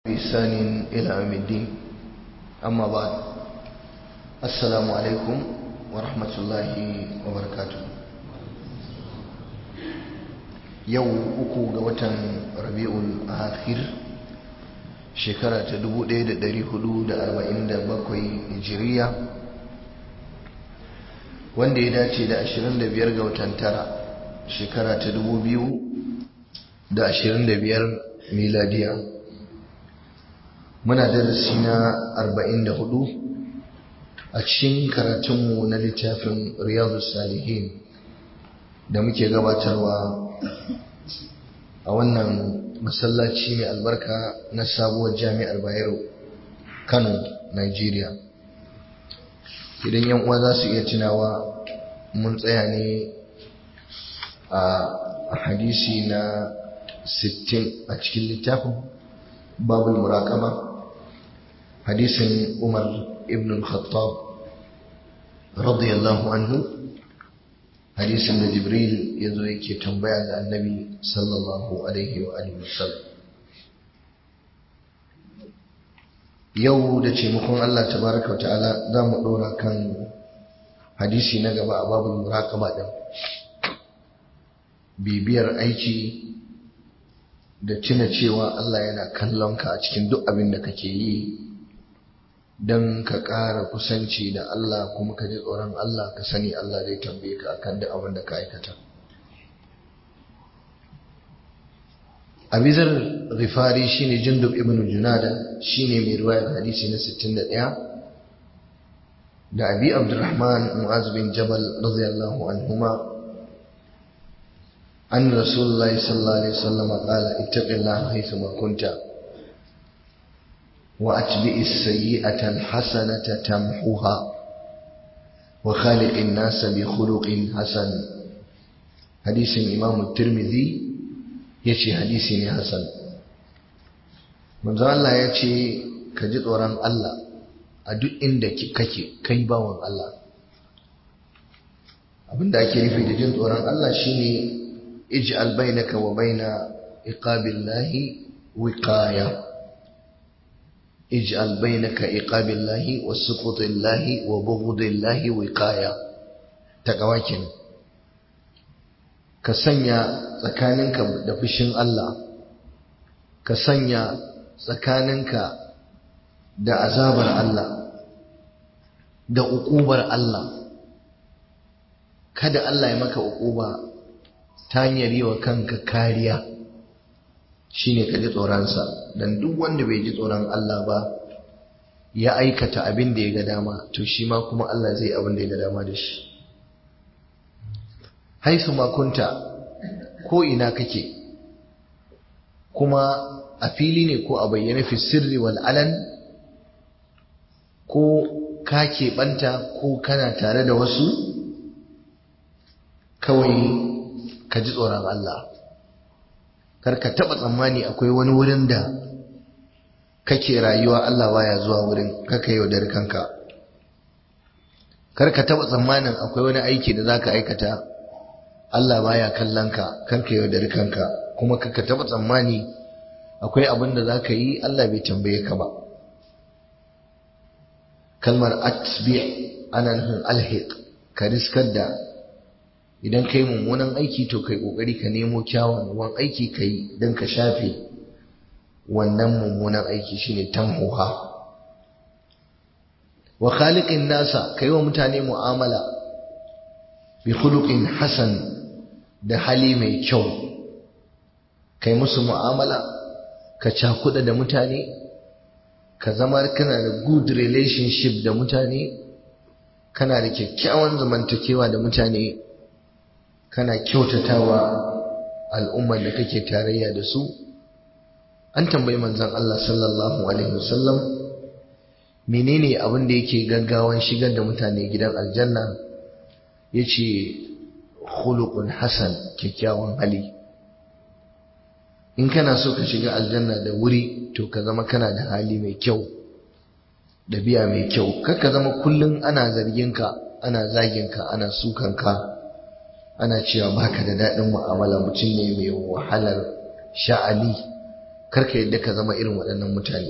بإحسان إلى يوم الدين أما بعد السلام عليكم ورحمة الله وبركاته yau uku ga watan rabi'ul akhir shekara ta 1447 hijiriya wanda ya dace da 25 ga watan tara shekara ta 2025 miladiya muna darasi na 44 a cikin karatunmu na littafin riyadu salihin da muke gabatarwa a wannan masallaci mai albarka na sabuwar jami'ar bayero kano nigeria idan yan uwa za su iya tunawa mun tsaya ne a hadisi na 60 a cikin littafin babul muraqaba hadisin umar ibn al-khattab radiyallahu anhu hadisin da jibril ya zo yake tambaya ga annabi sallallahu alaihi wa alihi wasallam yau da taimakon Allah tabaraka wa ta'ala za mu ɗora kan hadisi na gaba a babul muraqaba din bibiyar aiki da tuna cewa Allah yana kallon ka a cikin duk abin da kake yi don ka ƙara kusanci da Allah kuma ka ji tsoron Allah ka sani Allah zai tambaye ka akan duk abin da ka aikata. Abizar Rifari shine Jundub ibn Junada shine mai ruwayar hadisi na 61 da Abi Abdurrahman Mu'az bin Jabal radiyallahu anhuma an Rasulullah sallallahu alaihi wasallam qala ittaqillaha haythu ma kunta وأتبع السيئة الحسنة تمحوها وخالق الناس بخلق حسن حديث الإمام الترمذي يشي حديث حسن manzo Allah ya ce ka ji tsoron Allah a duk inda kake kai bawan Allah abinda ake nufi da jin tsoron Allah shine ij'al bainaka wa baina iqabillahi wiqaya اجعل بينك إقاب الله وسقط الله وبغض الله وقاية تقواكين كسنيا tsakaninka da fushin Allah ka sanya tsakaninka da azabar Allah da uƙubar Allah kada Allah ya maka uƙuba ta hanyar yi wa kanka kariya shine ka ji tsoronsa don duk wanda bai ji tsoron Allah ba ya aikata abin da ya ga dama to shi ma kuma Allah zai abin da ya ga dama da shi haisu makunta ko ina kake kuma a fili ne ko a bayyana fi sirri wal alan ko ka keɓanta ko kana tare da wasu kawai ka ji tsoron Allah karka taba tsammani akwai wani wurin da kake rayuwa Allah baya zuwa wurin kaka yaudar kanka karka taba tsammanin akwai wani aiki da zaka aikata Allah baya kallon ka karka yaudar kanka kuma kaka taba tsammani akwai abin da zaka yi Allah bai tambaye ka ba kalmar atbi ana nufin alhiq ka riskar da idan kai mummunan aiki to kai kokari ka nemo kyawawan aiki kai don ka shafe wannan mummunan aiki shine tamhuha wa khaliqin nasa kai wa mutane mu'amala bi khuluqin hasan da hali mai kyau kai musu mu'amala ka cakuda da mutane ka zama kana da good relationship da mutane kana da kyakkyawan zamantakewa da mutane kana kyautatawa al'ummar da kake tarayya da su an tambayi manzon Allah sallallahu alaihi wasallam menene abin da yake gaggawan shigar da mutane gidan aljanna yace khuluqun hasan kyakkyawan hali in kana so ka shiga aljanna da wuri to ka zama kana da hali mai kyau ɗabi'a mai kyau kar ka zama kullum ana zargin ka ana zagin ka ana sukan ka ana cewa baka da daɗin mu'amala mutum ne mai wahalar sha'ani karka yadda ka zama irin waɗannan mutane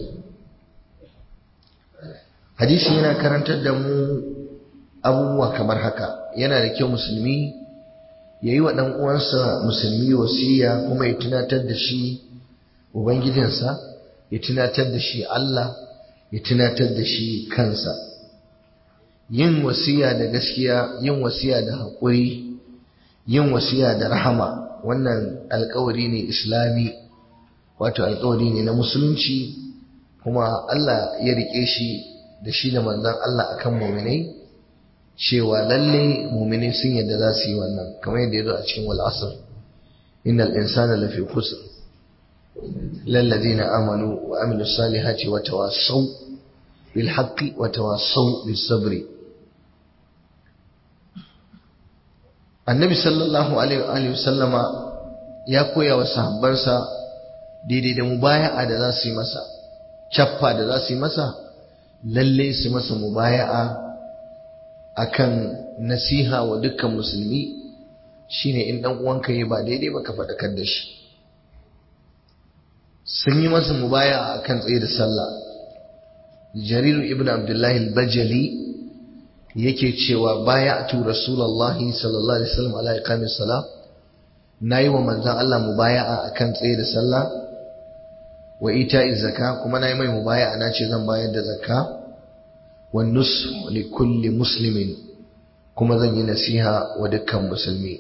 hadisi yana karantar da mu abubuwa kamar haka yana da kyau musulmi ya yi wa ɗan uwansa musulmi wasiya kuma ya tunatar da shi ubangijinsa ya tunatar da shi Allah ya tunatar da shi kansa yin wasiya da gaskiya yin wasiya da haƙuri yin wasiya da rahama wannan alkawari ne islami wato alkawari ne na musulunci kuma Allah ya rike shi da shi da manzon Allah akan muminai cewa lalle muminai sun yadda za su yi wannan kamar yadda ya zo a cikin wal asr innal insana lafi khusr lilladheena amanu wa amilus salihati wa tawassaw bil haqqi wa tawassaw bis sabri annabi sallallahu alaihi wa sallama ya koya wa sahabbansa daidai da mubaya'a da za su yi masa cappa da za su yi masa lalle su masa mubaya'a akan nasiha wa dukkan musulmi shine in dan uwanka yi ba daidai ba ka faɗakar da shi sun yi masa mubaya'a akan tsaye da sallah jariru ibn abdullahi al-bajali yake cewa baya'tu rasulullahi sallallahu alaihi wasallam ala iqamis salah nayi wa manzon Allah mubaya'a akan tsaye da sallah wa ita'iz zakka kuma nayi mai mubaya'a nace zan bayar da zakka wan nush li kulli muslimin kuma zan yi nasiha wa dukkan musulmi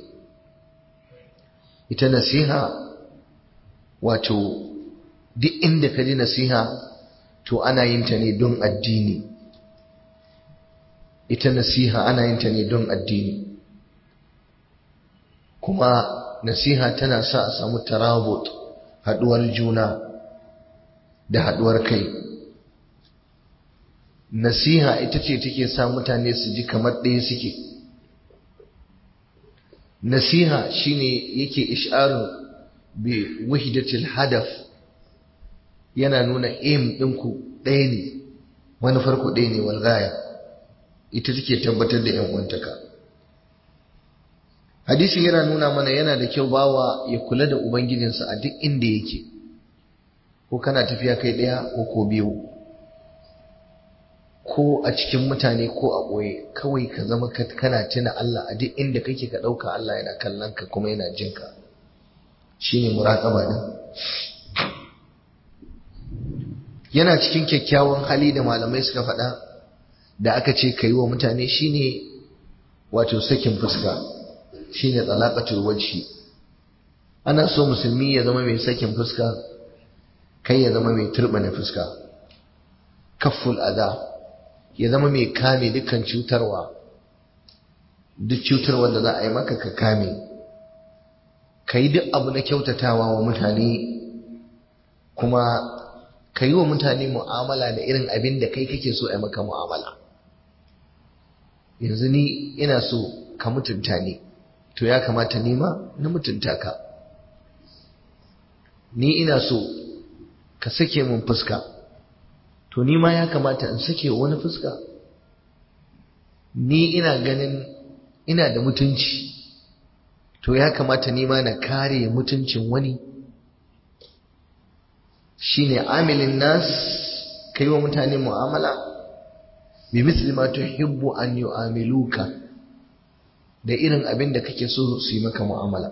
ita nasiha wato duk inda ka ji nasiha to ana yin ta ne don addini ita nasiha ana yin ta ne don addini kuma nasiha tana sa a samu tarabut haduwar juna da haduwar kai nasiha ita ce take sa mutane su ji kamar ɗaya suke nasiha shine yake ish'aru bi wahdatil hadaf yana nuna aim ɗinku ɗaya ne manufar ku ɗaya ne walgaya ita take tabbatar da yan uwantaka hadisin yana nuna mana yana da kyau bawa ya kula da ubangijinsa a duk inda yake ko kana tafiya kai ɗaya ko ko biyu ko a cikin mutane ko a ɓoye kawai ka zama kana tuna Allah a duk inda kake ka ɗauka Allah yana kallon ka kuma yana jin ka shine muraƙaba din yana cikin kyakkyawan hali da malamai suka faɗa da aka ce ka yi wa mutane shine wato sakin fuska shine talaqatul wajhi ana so musulmi ya zama mai sakin fuska kai ya zama mai turbane fuska kafful adha ya zama mai kame dukkan cutarwa duk cutarwa da za a yi maka ka kame ka yi duk abu na kyautatawa wa mutane kuma ka yi wa mutane mu'amala da irin abin da kai kake so a yi maka mu'amala yanzu ni ina so ka mutunta ni to ya kamata ni ma na mutunta ka ni ina so ka sake mun fuska to ni ma ya kamata in sake wani fuska ni ina ganin ina da mutunci to ya kamata ni ma na kare mutuncin wani shine amilin nas kai wa mutane mu'amala bi misli ma tuhibbu an yu'amiluka da irin abin da kake so su yi maka mu'amala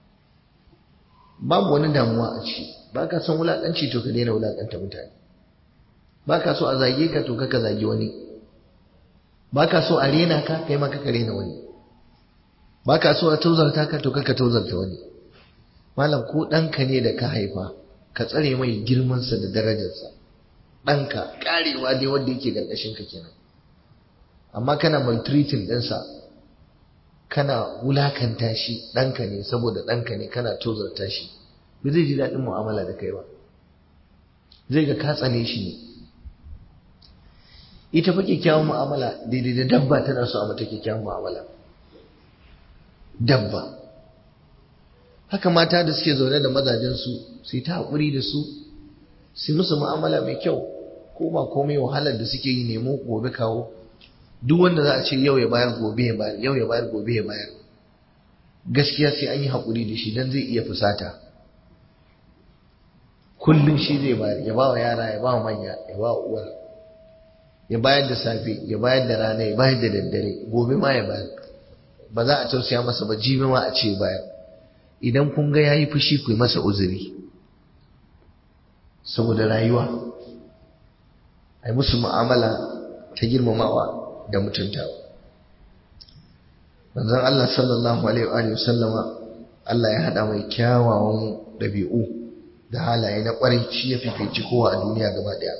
babu wani damuwa a ciki ba ka son wulaƙanci to ka daina wulaƙanta mutane ba ka so a zage ka to ka zagi wani ba ka so a rena ka kai ma ka rena wani ba ka so a tauzarta ka to ka tauzarta wani malam ko ɗanka ne da ka haifa ka tsare mai girmansa da darajarsa ɗanka ƙarewa dai wanda yake ƙarƙashin ka kenan amma kana maltreating ɗinsa kana wulakanta shi ɗanka ne saboda ɗanka ne kana tozarta shi ba zai ji daɗin mu'amala da kai ba zai ga ka tsane shi ne ita fa kyakkyawan mu'amala daidai da dabba tana so a mata kyakkyawan mu'amala dabba haka mata da suke zaune da mazajensu su yi ta haƙuri da su su musu mu'amala mai kyau ko ba komai wahalar da suke yi nemo gobe kawo duk wanda za a ce yau ya bayar gobe ya bayar yau ya bayar gobe ya bayar gaskiya sai an yi haƙuri da shi don zai iya fusata kullum shi zai bayar ya ba wa yara ya ba wa manya ya ba wa uwar ya bayar da safe ya bayar da rana ya bayar da daddare gobe ma ya bayar ba za a tausaya masa ba jibi ma a ce bayar idan kun ga yayi fushi ku yi masa uzuri saboda rayuwa ai musu mu'amala ta girmamawa da mutuntawa manzon Allah sallallahu alaihi wa sallama Allah ya hada mai kyawawan dabi'u da halaye na kwarai shi ya fifici kowa a duniya gaba daya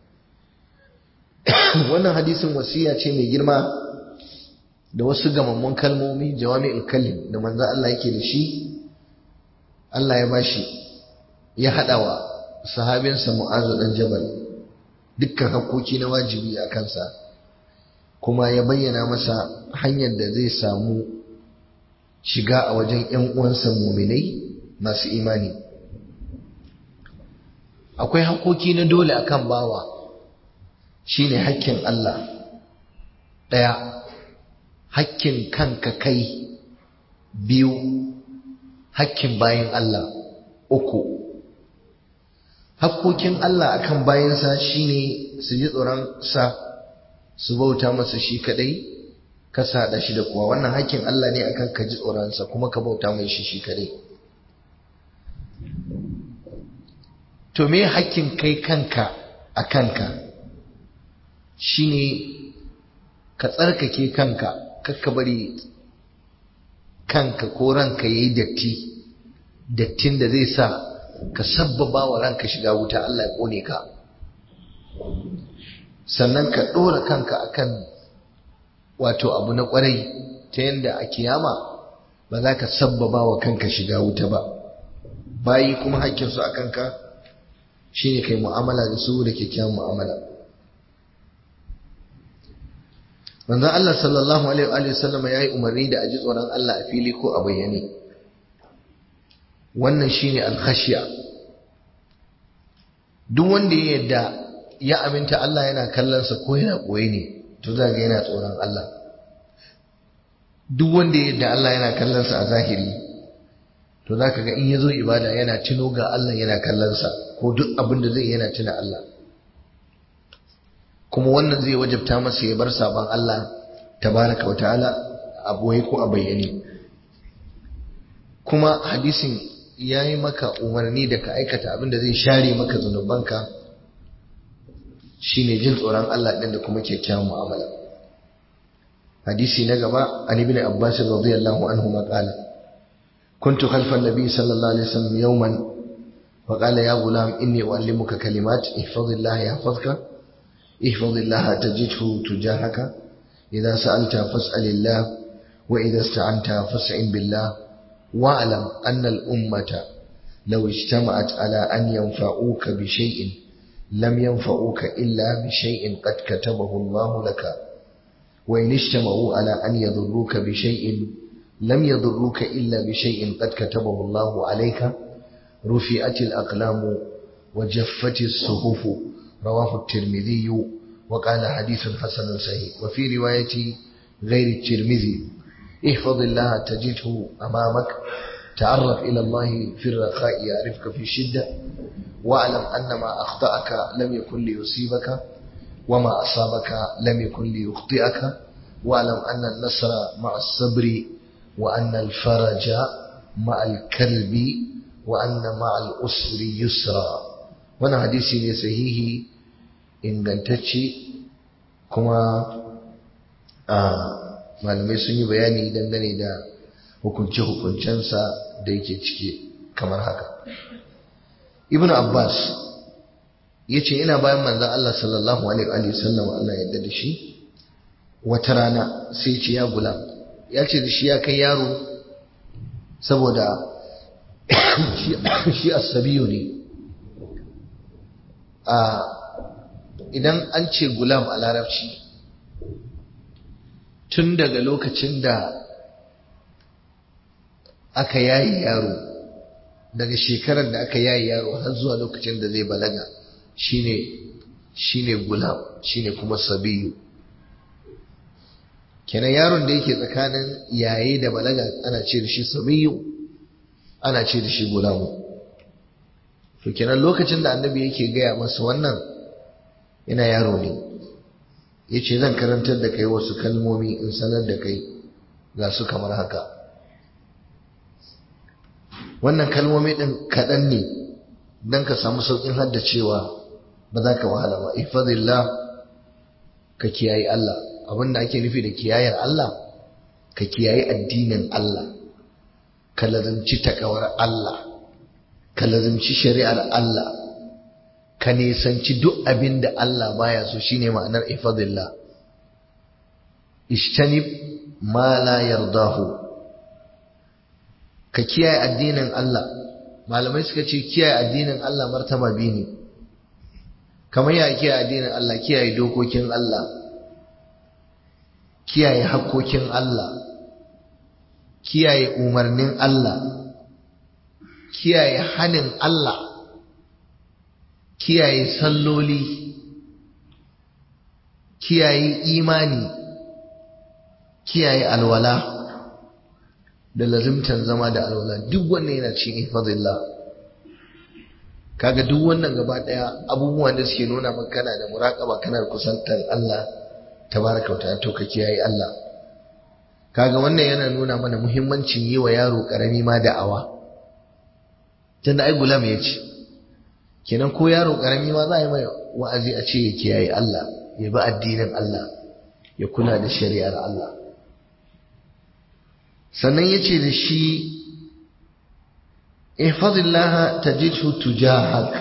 wannan hadisin wasiya ce mai girma da wasu gamammun kalmomi jawami'ul kalim da manzon Allah yake da shi Allah ya bashi ya hada wa sahabinsa Mu'azu dan Jabal dukkan hakoki na wajibi a kansa kuma ya bayyana masa hanyar da zai samu shiga a wajen ‘yan uwansa muminai masu imani akwai hakoki na dole akan bawa shine hakkin Allah ɗaya hakkin kanka kai biyu hakkin bayan Allah uku hakkokin Allah akan bayansa shine su ji tsoron sa su bauta masa shi kadai ka sada shi da kuwa wannan hakkin Allah ne akan ka ji tsoron sa kuma ka bauta mai shi shi kadai to me hakkin kai kanka a kanka shine ka tsarkake kanka kakka bari kanka ko ranka yayi datti dattin da zai sa ka sabbaba wa ranka shiga wuta Allah ya kone ka sannan ka ɗora kanka akan wato abu na ƙwarai ta yadda a kiyama ba za ka sabbaba wa kanka shiga wuta ba bayi kuma hakkinsu a kanka shine kai mu'amala da su da kyakkyawan mu'amala manzon Allah sallallahu alaihi wa sallam yayi umarni da aji tsoron Allah a fili ko a bayyane wannan shine al-khashya duk wanda ya yadda ya aminta Allah yana kallon sa ko yana koyi ne to za ga yana tsoron Allah duk wanda ya yadda Allah yana kallon sa a zahiri to za ka ga in yazo ibada yana tuno ga Allah yana kallon sa ko duk abin da zai yana tuna Allah kuma wannan zai wajabta masa ya bar sabon Allah tabaraka wa ta'ala a boye ko a bayyane kuma hadisin ya yi maka umarni da ka aikata abin da zai share maka zunubanka shine jin tsoron Allah ɗin da kuma kyakkyawan mu'amala hadisi na gaba an ibn abbas radiyallahu anhu ma qala kuntu khalfa an-nabi sallallahu alaihi wasallam yawman wa qala ya gulam inni uallimuka kalimat ihfazillah yahfazka ihfazillah tajidhu tujahaka idha sa'alta fas'alillah wa idha ista'anta fas'in billah واعلم أن الأمة لو اجتمعت على أن ينفعوك بشيء لم ينفعوك إلا بشيء قد كتبه الله لك وإن اجتمعوا على أن يضروك بشيء لم يضروك إلا بشيء قد كتبه الله عليك رفعت الأقلام وجفت الصحف رواه الترمذي وقال حديث حسن صحيح وفي رواية غير الترمذي احفظ الله تجده أمامك تعرف إلى الله في الرخاء يعرفك في الشدة واعلم أن ما أخطأك لم يكن ليصيبك وما أصابك لم يكن ليخطئك واعلم أن النصر مع الصبر وأن الفرج مع الكلب وأن مع الأسر يسرا وانا حديثي صحيح إن قنتشي كما آه malamai sun yi bayani dangane da hukunce-hukuncensa da yake ciki kamar haka ibn abbas ya ce ina bayan manzan Allah sallallahu alaihi wasallam Allah yadda da shi wata rana sai ce ya gula ya ce da shi ya kai yaro saboda shi asabiyu ne idan an ce gulam a larabci tun daga lokacin da aka yayi yaro daga shekarar da aka yayi yaro har zuwa lokacin da zai balaga shine shine gulam shine kuma sabiyu kenan yaron da yake tsakanin yaye da balaga ana ce da shi sabiyu ana ce da shi gulamu to kenan lokacin da annabi yake gaya masa wannan yana yaro ne ya ce zan karantar da kai wasu kalmomi in sanar da kai ga su kamar haka wannan kalmomi ɗin kaɗan ne don ka samu sauƙin haddacewa ba za ka wahala ba ifadillah ka kiyaye Allah abinda ake nufi da kiyayar Allah ka kiyaye addinin Allah ka lazimci takawar Allah ka lazimci shari'ar Allah ka nisanci duk abin da Allah baya so shine ma'anar ifadillah ishtanib ma la yardahu ka kiyaye addinin Allah malamai suka ce kiyaye addinin Allah martaba biyu ne kamar ya kiyaye addinin Allah kiyaye dokokin Allah kiyaye hakkokin Allah kiyaye umarnin Allah kiyaye hanin Allah kiyaye salloli kiyaye imani kiyaye alwala da lazimtan zama da alwala duk wannan yana cikin ifadillah kaga duk wannan gaba daya abubuwan da suke nuna maka kana da muraqaba kana da kusantar Allah tabaraka wa to ka kiyaye Allah kaga wannan yana nuna mana muhimmancin yi wa yaro karami ma da'awa tunda ai gulam ya ce kenan ko yaro karami ma za a yi mai wa'azi a ce ya kiyaye Allah ya bi addinin Allah ya kula da shari'ar Allah sannan ya ce da shi ihfazillaha tajidhu tujahak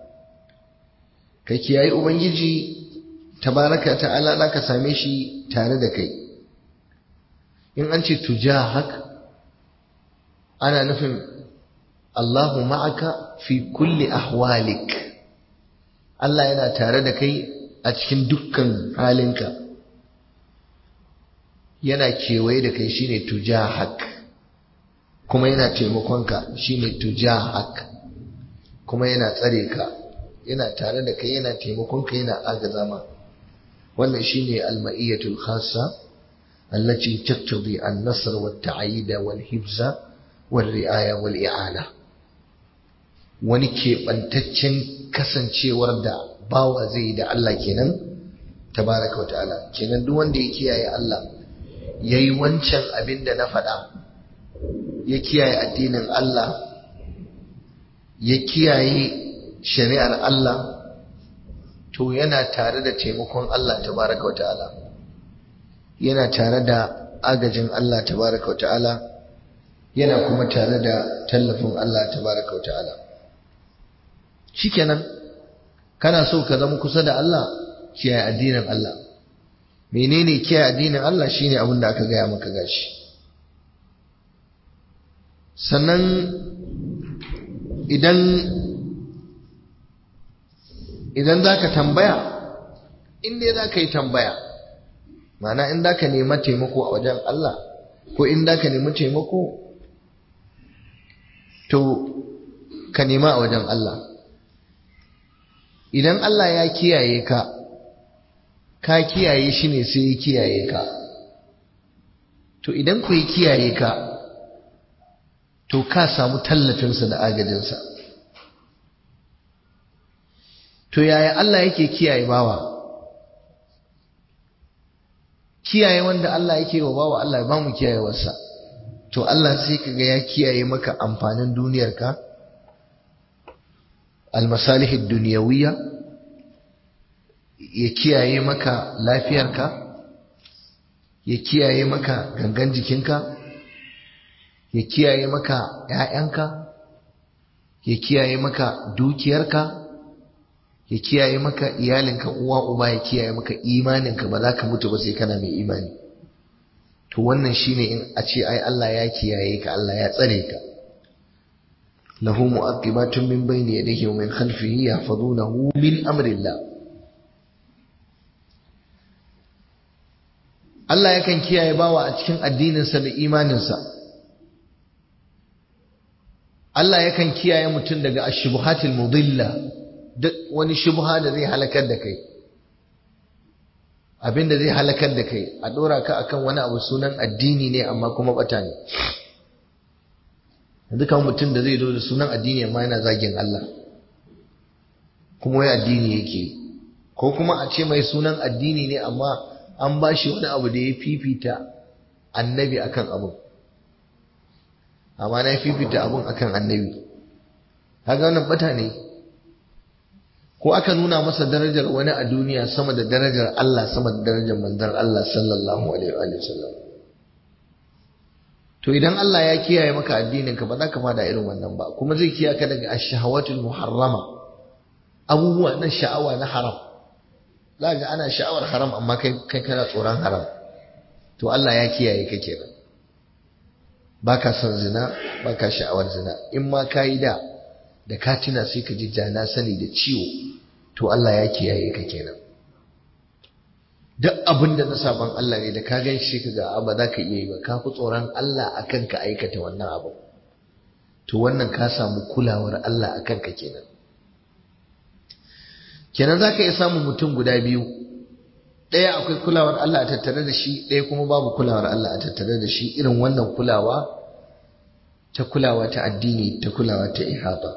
ka kiyaye ubangiji tabaraka ta'ala za ka same shi tare da kai in an ce tujahak ana nufin Allahu ma'aka fi kulli ahwalik Allah yana tare da kai a cikin dukkan halinka yana kewaye da kai shine tujahak kuma yana taimakonka shine tujahak kuma yana tsare ka yana tare da kai yana taimakonka yana agaza ma wannan shine al-ma'iyatul khassa allati taqtadi an-nasr wat-ta'yid wal-hibza wal-ri'aya wal-i'ana wani keɓantaccen kasancewar da bawa zai yi da Allah kenan tabaraka wa ta'ala kenan duk wanda ya kiyaye Allah yayi wancan abin da na faɗa ya kiyaye addinin Allah ya kiyaye shari'ar Allah to yana tare da taimakon Allah tabaraka wa ta'ala yana tare da agajin Allah tabaraka wa ta'ala yana kuma tare da tallafin Allah tabaraka wa ta'ala shikenan kana so ka zama kusa da Allah kiyaye addinin Allah menene kiyaye addinin Allah shine abin da aka gaya maka gashi sannan idan idan zaka tambaya in dai zaka yi tambaya ma'ana in zaka nema taimako a wajen Allah ko in zaka nemi taimako to ka nema a wajen Allah idan Allah ya kiyaye ka ka kiyaye shi ne sai ya kiyaye ka to idan ku yi kiyaye ka to ka samu tallafinsa da agajinsa to yaya Allah yake kiyaye bawa kiyaye wanda Allah yake wa bawa Allah ba mu kiyayewarsa to Allah sai kaga ya kiyaye maka amfanin duniyarka almasalih duniyawiyya ya kiyaye maka lafiyarka ya kiyaye maka gangan jikinka ya kiyaye maka ‘ya'yanka ya kiyaye maka dukiyarka ya kiyaye maka iyalinka uwa uba ya kiyaye maka imaninka ba za ka mutu ba sai kana mai imani to wannan shine in a ce ai Allah ya kiyaye ka Allah ya tsare ka lahu mu'aqibatun min bayni yadayhi wa min khalfihi yahfazunahu min amrillah Allah yakan kiyaye bawa a cikin addininsa da imaninsa Allah yakan kiyaye mutum daga ashbuhatil mudilla duk wani shubha da zai halakar da kai abinda zai halakar da kai a dora ka akan wani abu sunan addini ne amma kuma bata ne dukan mutum da zai zo da sunan addini amma yana zagin Allah kuma wai addini yake ko kuma a ce mai sunan addini ne amma an ba shi wani abu da ya fifita annabi akan abun amma na fifita abun akan annabi kaga wannan bata ne ko aka nuna masa darajar wani a duniya sama da darajar Allah sama da darajar manzon Allah sallallahu alaihi wa sallam to idan Allah ya kiyaye maka addinin ka ba za ka fada irin wannan ba kuma zai kiyaye ka daga ash-shahawatul muharrama abubuwa na sha'awa na haram za ga ana sha'awar haram amma kai kai kana tsoron haram to Allah ya kiyaye ka kenan baka son zina baka sha'awar zina in ma kayi da da ka tuna sai ka ji jana sani da ciwo to Allah ya kiyaye ka kenan duk abin da na saban Allah ne da ka gan shi ka ga ba za ka iya yi ba ka fi tsoron Allah akan ka aikata wannan abu to wannan ka samu kulawar Allah akan ka kenan kenan za ka iya samun mutum guda biyu ɗaya akwai kulawar Allah a tattare da shi ɗaya kuma babu kulawar Allah a tattare da shi irin wannan kulawa ta kulawa ta addini ta kulawa ta ihata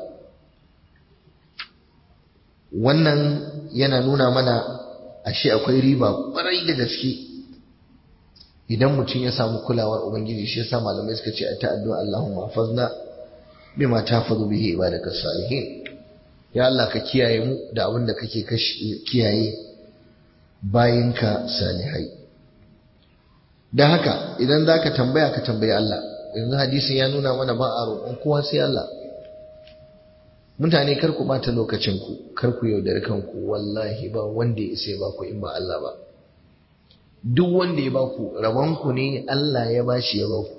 wannan yana nuna mana ashe akwai riba ƙwarai da gaske idan mutum ya samu kulawar ubangiji shi yasa malamai suka ce a ta'addu Allahumma hafazna bima tahfazu bihi ibadaka salihin ya Allah ka kiyaye mu da abin da kake kiyaye bayinka salihai dan haka idan zaka tambaya ka tambayi Allah yanzu hadisin ya nuna mana ba a roƙon kowa sai Allah mutane kar ku bata lokacin ku kar ku yaudari kanku wallahi ba wanda ya isa ba ku in ba Allah ba duk wanda ya ba ku rabon ku ne Allah ya bashi ya ba ku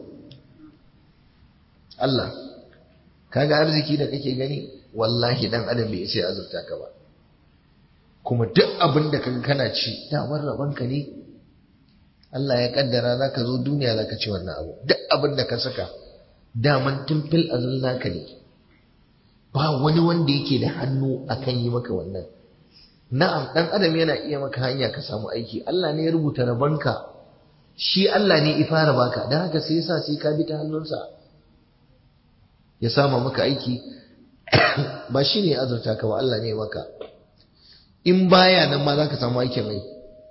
Allah kaga arziki da kake gani wallahi dan adam bai isa ya azurta ka ba kuma duk abin da kaga kana ci damar rabon ka ne Allah ya kaddara zaka zo duniya zaka ci wannan abu duk abin da ka saka daman tumfil azal naka ne ba wani wanda yake da hannu akan yi maka wannan na'am dan adam yana iya maka hanya ka samu aiki Allah ne ya rubuta rabanka shi Allah ne ya fara baka dan haka sai yasa sai ka bi ta hannunsa ya sama maka aiki ba shi ne azurta ka ba Allah ne maka in baya nan ma za ka samu aikin mai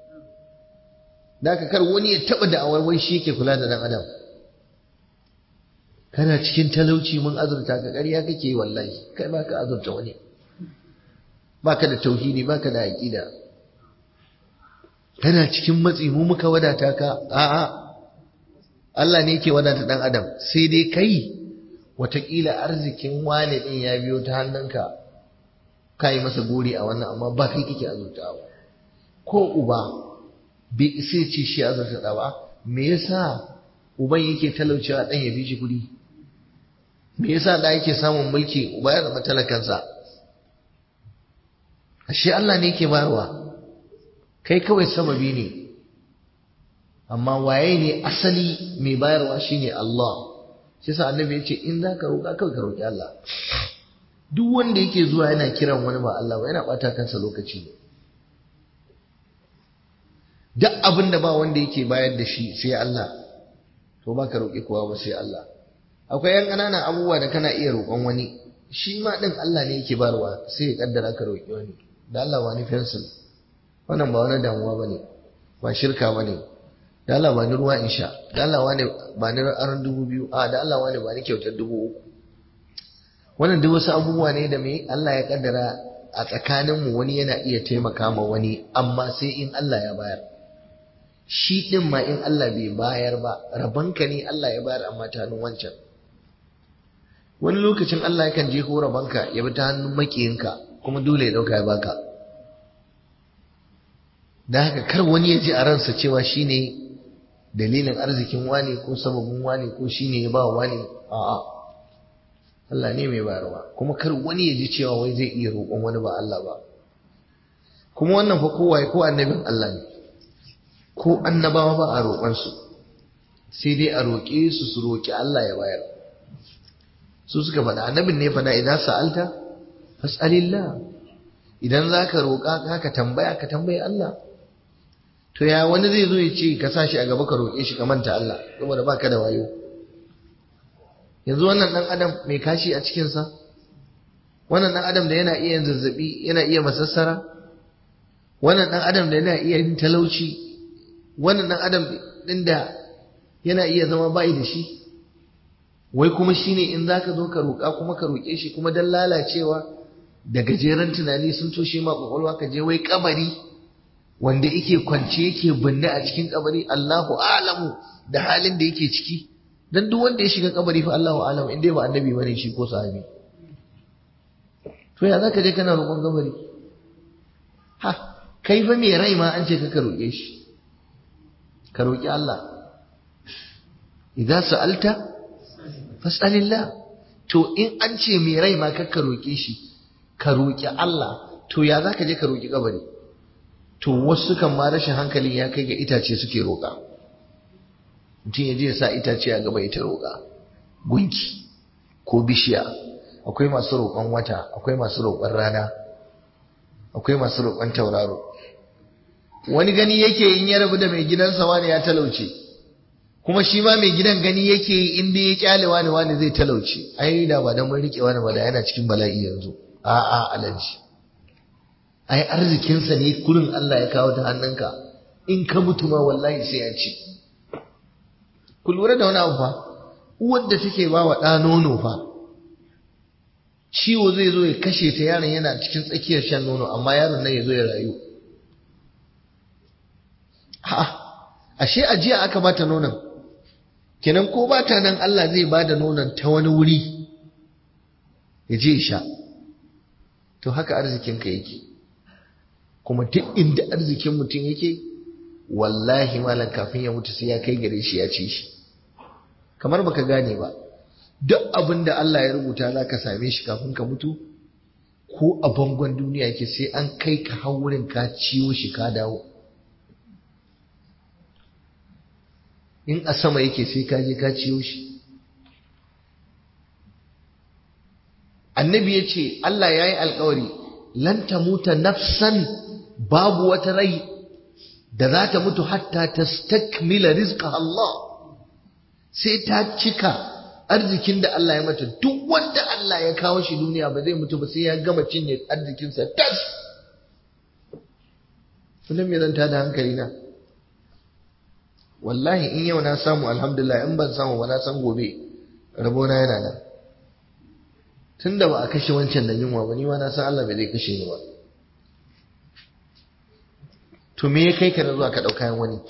da ka kar wani ya taɓa da'awar wai shi yake kula da ɗan adam kana cikin talauci mun azurta ka ƙarya kake yi wallahi kai ba ka azurta wani ba ka da tauhidi ba ka da aƙida kana cikin matsi mu muka wadata ka a'a Allah ne yake wadata ɗan adam sai dai kai wataƙila arzikin wane ɗin ya biyo ta hannunka ka yi masa gori a wannan amma ba kai kake azurtawa ko uba bai isa ce shi azurta ba me yasa uban yake talaucewa ɗan ya fi shi kuɗi me yasa da yake samun mulki uba ya zama talakansa ashe Allah ne yake bayarwa kai kawai sababi ne amma waye ne asali mai bayarwa shine Allah shi sa annabi ya ce in za ka roƙa kawai ka roƙi Allah duk wanda yake zuwa yana kiran wani ba Allah ba yana ɓata kansa lokaci ne duk abin da ba wanda yake bayar da shi sai Allah to ba ka roƙi kowa ba sai Allah akwai yan ƙananan abubuwa da kana iya roƙon wani shi ma ɗin Allah ne yake barwa sai ya kaddara ka roƙi wani da Allah wani fensil wannan ba wani damuwa ba ne ba shirka ba ne da Allah ba ni ruwa in sha da Allah wani ba ni aron dubu biyu a da Allah wani ba ni kyautar dubu uku wannan duk wasu abubuwa ne da mai Allah ya kaddara a tsakaninmu wani yana iya taimaka ma wani amma sai in Allah ya bayar shi din ma in Allah bai bayar ba rabanka ne Allah ya bayar amma ta hannun wancan wani lokacin Allah yakan je ko rabanka ya bi ta hannun makiyinka kuma dole ya dauka ya baka da haka kar wani ya ji a ransa cewa shine dalilin arzikin wani ko sababin wani ko shine ya ba wani a'a Allah ne mai bayarwa kuma kar wani ya ji cewa wai zai iya roƙon wani ba Allah ba kuma wannan fa kowa ko annabin Allah ne ko annabawa ba a roƙon su sai dai a roƙe su su roƙi Allah ya bayar su suka faɗa annabin ne faɗa idan sa'alta fas'alillah idan zaka roƙa ka tambaya ka tambayi Allah to ya wani zai zo ya ce ka sa shi a gaba ka roƙe shi ka manta Allah saboda baka da wayo yanzu wannan dan adam mai kashi a cikinsa wannan dan adam da yana iya yin zazzabi yana iya masassara wannan dan adam da yana iya yin talauci wannan dan adam din da yana iya zama bai da shi wai kuma shine in zaka zo ka roƙa kuma ka roƙe shi kuma dan lalacewa da gajeren tunani sun toshe ma kwakwalwa ka je wai kabari wanda yake kwance yake binne a cikin kabari Allahu a'lamu da halin da yake ciki dan duk wanda ya shiga kabari fa Allahu a'lamu in dai ba annabi bane shi ko sahabi to ya zaka je kana roƙon kabari ha kai fa me rai ma an ce ka roƙe shi ka roƙi Allah idan sa'alta fas'alillah to in an ce me rai ma ka roƙe shi ka roƙi Allah to ya zaka je ka roƙi kabari to wasu kan ma rashin hankali ya kai ga itace suke roƙa mutum ya je ya sa itace a gaba ita roƙa gunki ko bishiya akwai masu roƙon wata akwai masu roƙon rana akwai masu roƙon tauraro wani gani yake in ya rabu da mai gidansa wani ya talauce kuma shi ma mai gidan gani yake in dai ya kyale wani wani zai talauce ai da ba dan mun rike wani ba da yana cikin bala'i yanzu a'a alaji ai arzikinsa ne kurin Allah ya kawo ta hannunka in ka mutu ma wallahi sai ya ci ku lura da wani abu fa uwar da take ba wa ɗa nono fa ciwo zai zo ya kashe ta yaron yana cikin tsakiyar shan nono amma yaron nan ya zo ya rayu ha ashe ajiya aka bata nonon kenan ko bata nan Allah zai bada nonon ta wani wuri ya je sha to haka arzikinka yake kuma duk inda arzikin mutum yake wallahi malam kafin ya mutu sai ya kai gare shi ya ci shi kamar baka gane ba duk abin da Allah ya rubuta za ka same shi kafin ka mutu ko a bangon duniya yake sai an kai ka haurin ka ciwo shi ka dawo in a sama yake sai ka je ka ciwo shi annabi ya ce Allah ya yi alkawari lan ta muta nafsan babu wata rai da za ta mutu hatta ta stakmila rizqa Allah sai ta cika arzikin da Allah ya mata duk wanda Allah ya kawo shi duniya ba zai mutu ba sai ya gama cinye arzikinsa tas sunan me zan tada hankali na wallahi in yau na samu alhamdulillah in ban samu ba na san gobe rabona yana nan tun da ba a kashe wancan da yunwa ba ni ma na san Allah bai zai kashe ni ba to me ya kai ka na zuwa ka ɗau kayan wani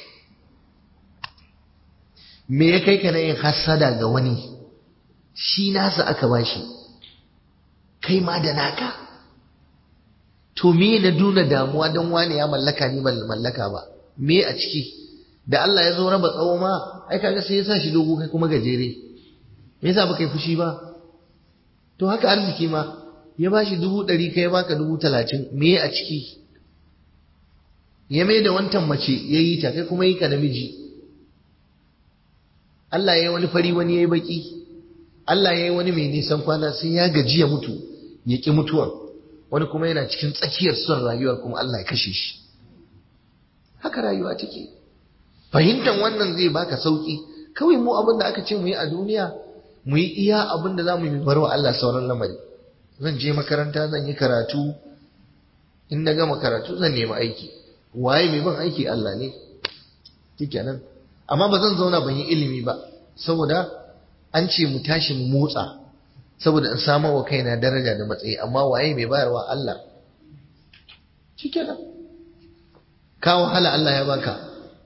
me ya kai ka na yin hasada ga wani shi nasa aka bashi kai ma da naka to me na duna damuwa don wani ya mallaka ni ban mallaka ba me a ciki da Allah ya zo raba tsawo ma ai kaga sai ya sa shi dogo kai kuma gajere me yasa baka yi fushi ba to haka arziki ma ya ba shi dubu ɗari kai baka dubu talatin me a ciki ya mai da wantan mace ya yi ta kai kuma yi ka namiji Allah ya yi wani fari wani ya yi baki Allah ya yi wani mai nisan kwana sai ya gaji ya mutu ya ƙi mutuwan wani kuma yana cikin tsakiyar son rayuwar kuma Allah ya kashe shi haka rayuwa take fahimtar wannan zai baka sauki kawai mu abin da aka ce mu yi a duniya mu yi iya abin da za mu yi bar wa Allah sauran lamari zan je makaranta zan yi karatu in na gama karatu zan nemi aiki waye mai ban aiki Allah ne nan amma ba zan zauna ban yi ilimi ba saboda an ce mu tashi mu motsa saboda in samar wa kaina daraja da matsayi amma waye mai bayarwa Allah nan ka wahala Allah ya baka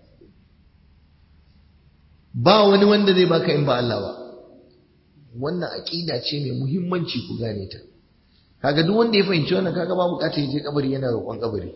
ba wani wanda zai baka in ba Allah ba wannan aqida ce mai muhimmanci ku gane ta kaga duk wanda ya fahimci wannan kaga ba bukatar ya je kabari yana roƙon kabari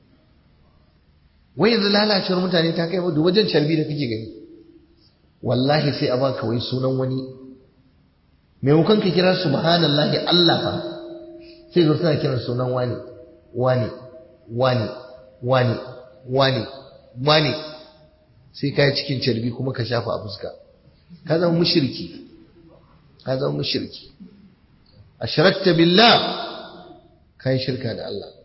wai yanzu lalacewar mutane ta kai da wajen carbi da kake gani wallahi sai a baka wai sunan wani maimakon ka kira subhanallahi Allah fa sai zo suna kiran sunan wani wani wani wani wani wani sai ka yi cikin carbi kuma ka shafa a fuska ka zama mushriki ka zama mushriki ashrakta billah kai shirka da Allah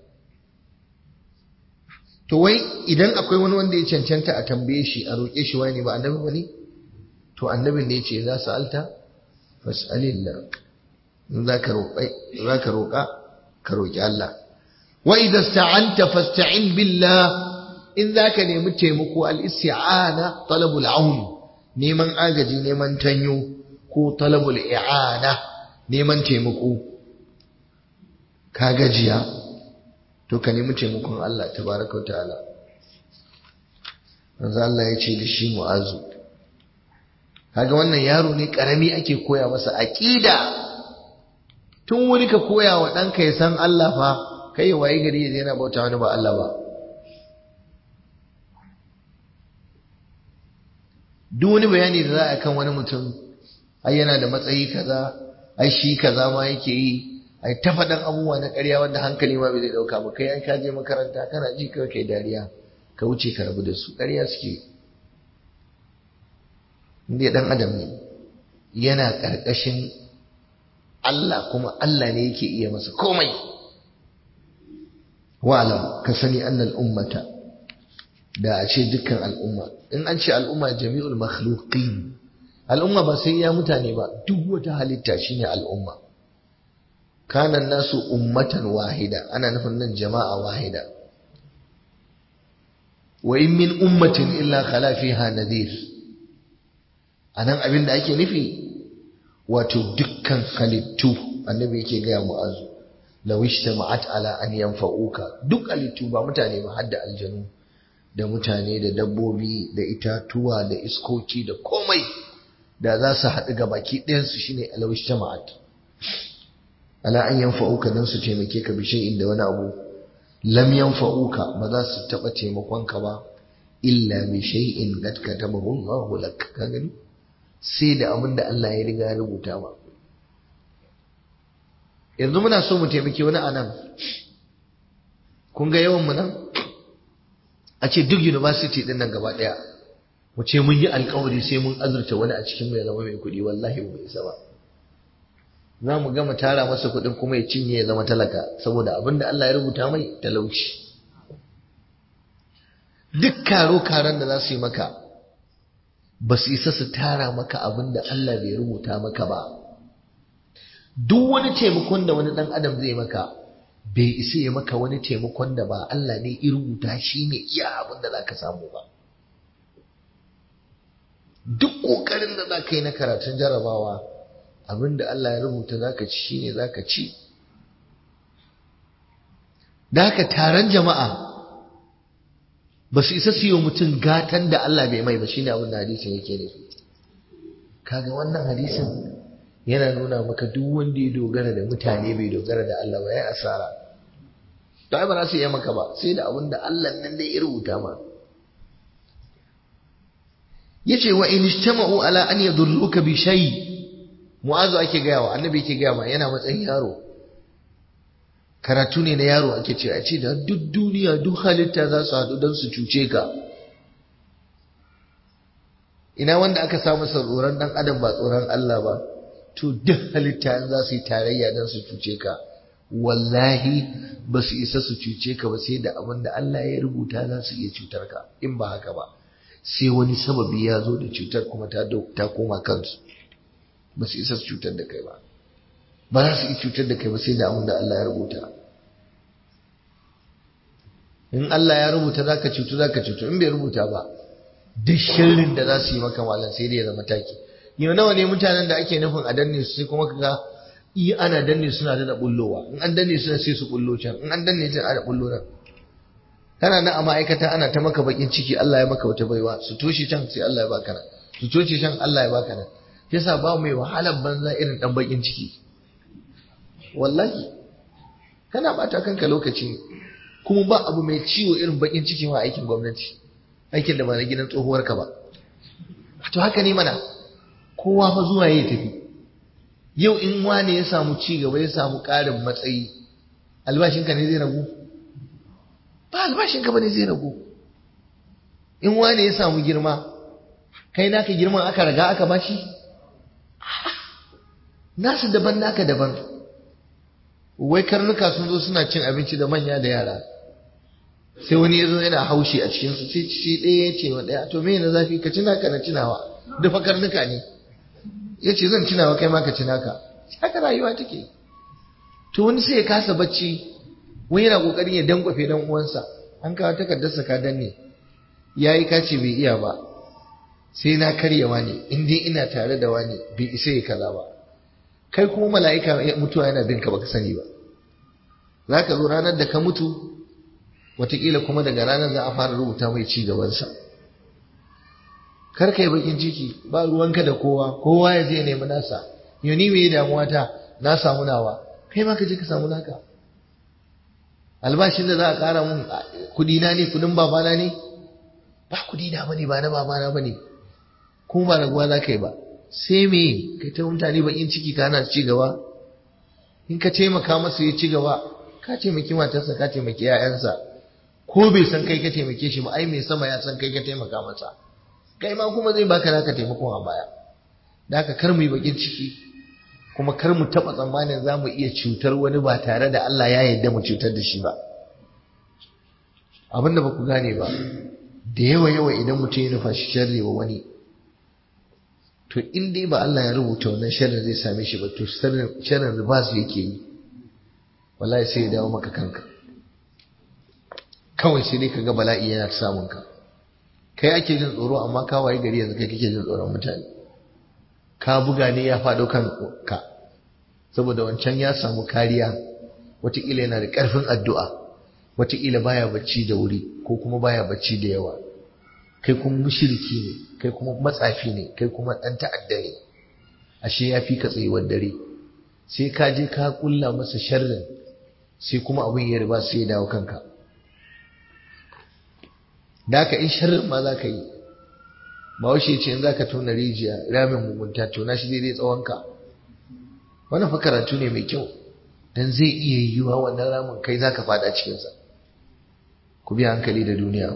to wai idan akwai wani wanda ya cancanta a tambaye shi a roƙe shi wani ba annabi bane to annabin ne yace za su alta fas'alillah in za ka roƙa ka roƙi Allah wa idan sta'anta fasta'in billah in za ka nemi taimako al-isti'ana talabul aun neman agaji neman tanyo ko talabul i'ana neman taimako ka gajiya to ka nemi taimakon Allah tabaraka wa ta'ala manzo Allah ya ce da shi mu'azu kaga wannan yaro ne karami ake koya masa aqida tun wuri ka koya wa ɗanka ya san Allah fa kai waye gari ya yana bauta wani ba Allah ba duk wani bayani da za a kan wani mutum ai yana da matsayi kaza ai shi kaza ma yake yi ai ta faɗan abubuwa na ƙarya wanda hankali ma bai zai ɗauka ba kai ai ka je makaranta kana ji kawai kai dariya ka wuce ka rabu da su ƙarya suke inda ɗan adam ne yana ƙarƙashin Allah kuma Allah ne yake iya masa komai wa'alam ka sani annal ummata da a ce dukkan al'umma in an ce al'umma jami'ul makhluqin al'umma ba sai ya mutane ba duk wata halitta shine al'umma kana nasu ummatan wahida ana nufin nan jama'a wahida wa in min ummatin illa khala fiha nadhir anan abin da ake nufi wato dukkan halittu annabi yake gaya mu'azu law ijtama'at ala an yanfa'uka duk halittu ba mutane ba hadda aljanu da mutane da dabbobi da itatuwa da iskoki da komai da za su haɗu ga baki ɗayansu shine law ijtama'at ala an yanfa'uka dan su taimake ka bi shay'in da wani abu lam yanfa'uka ba za su taɓa taimakon ka ba illa bi shay'in qad katabahu Allahu lak ka gani sai da abin da Allah ya riga ya rubuta ba yanzu muna so mu taimaki wani anan kun ga yawan mu nan a ce duk university din nan gaba daya mu ce mun yi alkawari sai mun azurta wani a cikin mu ya zama mai kuɗi wallahi ba isa ba za mu gama tara masa kuɗin kuma ya cinye ya zama talaka saboda abin da Allah ya rubuta mai talauci duk karo karan da za su yi maka ba su isa su tara maka abin da Allah bai rubuta maka ba duk wani taimakon da wani dan adam zai maka bai isa ya maka wani taimakon da ba Allah ne ya rubuta shi ne iya abin da za ka samu ba duk ƙoƙarin da za ka yi na karatun jarabawa abin da Allah ya rubuta za ka ci shi ne za ka ci da haka taron jama'a ba su isa su yi mutum gatan da Allah bai mai ba shi ne abin da hadisin yake nufi kaga wannan hadisin yana nuna maka duk wanda ya dogara da mutane bai dogara da Allah ba ya asara to ai ba za su yi maka ba sai da abin da Allah nan dai ya rubuta ma yace wa in ijtama'u ala an yadurruka bi shay mu'azu ake gaya wa annabi yake gaya ma yana matsayin yaro karatu ne na yaro ake ce a ce da duk duniya duk halitta za su haɗu don su cuce ka ina wanda aka samu tsoron ɗan adam ba tsoron Allah ba to duk halitta za su yi tarayya don su cuce ka wallahi ba su isa su cuce ka ba sai da abin da Allah ya rubuta za su iya cutar ka in ba haka ba sai wani sababi ya zo da cutar kuma ta koma kansu ba su isa su cutar da kai ba ba za su yi cutar da kai ba sai da abin da Allah ya rubuta in Allah ya rubuta za ka cutu za ka cutu in bai rubuta ba duk shirin da za su yi maka malam sai dai ya zama taki yau nawa ne mutanen da ake nufin a danne su sai kuma ka ga iya ana danne suna da bullowa in an danne suna sai su bullo can in an danne can ana bullo nan kana nan a ma'aikata ana ta maka bakin ciki Allah ya maka wata baiwa su toshe can sai Allah ya baka nan su toshe can Allah ya baka nan yasa ba mai wahalar banza irin dan bakin ciki wallahi kana bata kanka lokaci kuma ba abu mai ciwo irin bakin ciki ma aikin gwamnati aikin da ba na gidan tsohuwar ka ba to haka ne mana kowa fa zuwa ya tafi yau in wane ya samu ci gaba ya samu ƙarin matsayi albashinka ne zai ragu ba albashinka ba ne zai ragu in wane ya samu girma kai naka girman aka raga aka bashi nasu daban naka daban wai karnuka sun zo suna cin abinci da manya da yara sai wani ya zo yana haushi a cikinsu sai shi ɗaya ya ce wa ɗaya to me na zafi ka ci naka na cinawa dafa karnuka ne ya ce zan cinawa kai ma ka ci naka haka rayuwa take to wani sai ya kasa bacci wani yana kokarin ya dankwafe dan uwansa an kawo takardarsa ka danne yayi kace bai iya ba sai na karya wani in dai ina tare da wani bai isa ya kaza ba kai kuma mala'ika mutuwa yana bin ka baka sani ba zaka zo ranar da ka mutu wataƙila kuma daga ranar za a fara rubuta mai ci gabansa kar ka yi bakin ciki ba ruwanka da kowa kowa ya je nemi nasa yau ni me damuwa ta na samu nawa kai ma ka je ka samu naka albashin da za a ƙara mun kudi na ne kudin babana ne ba kudi na bane ba na babana bane kuma ba raguwa za ka yi ba sai me kai ta mutane bakin ciki ka hana ci gaba in ka taimaka masa ya ci gaba ka taimaki matarsa ka taimaki 'ya'yansa ko bai san kai ka taimake shi ba ai mai sama ya san kai ka taimaka masa kai ma kuma zai baka naka taimakon a baya da haka kar mu yi bakin ciki kuma kar mu taɓa tsammanin za mu iya cutar wani ba tare da Allah ya yarda mu cutar da shi ba abin da ba ku gane ba da yawa yawa idan mutum ya nufa shi sharri wa wani to in dai ba Allah ya rubuta wannan sharrin zai same shi ba to sharrin ribas yake yi wallahi sai ya dawo maka kanka kawai sai dai kaga bala'i yana samun ka kai ake jin tsoro amma ka waye gari yanzu kai kake jin tsoron mutane ka buga ne ya faɗo kan ka saboda wancan ya samu kariya wataƙila yana da ƙarfin addu'a wataƙila baya bacci da wuri ko kuma baya bacci da yawa kai kuma mushriki ne kai kuma matsafi ne kai kuma ɗan ta'adda ne ashe ya fi ka tsayuwar dare sai ka je ka kulla masa sharrin sai kuma abin ya riba sai ya dawo kanka da ka in sharrin ma za ka yi ba washe ce in za ka tona rijiya ramin mugunta tona shi daidai tsawonka wani fa karatu ne mai kyau dan zai iya yiwuwa wannan ramin kai za ka fada cikinsa ku bi hankali da duniya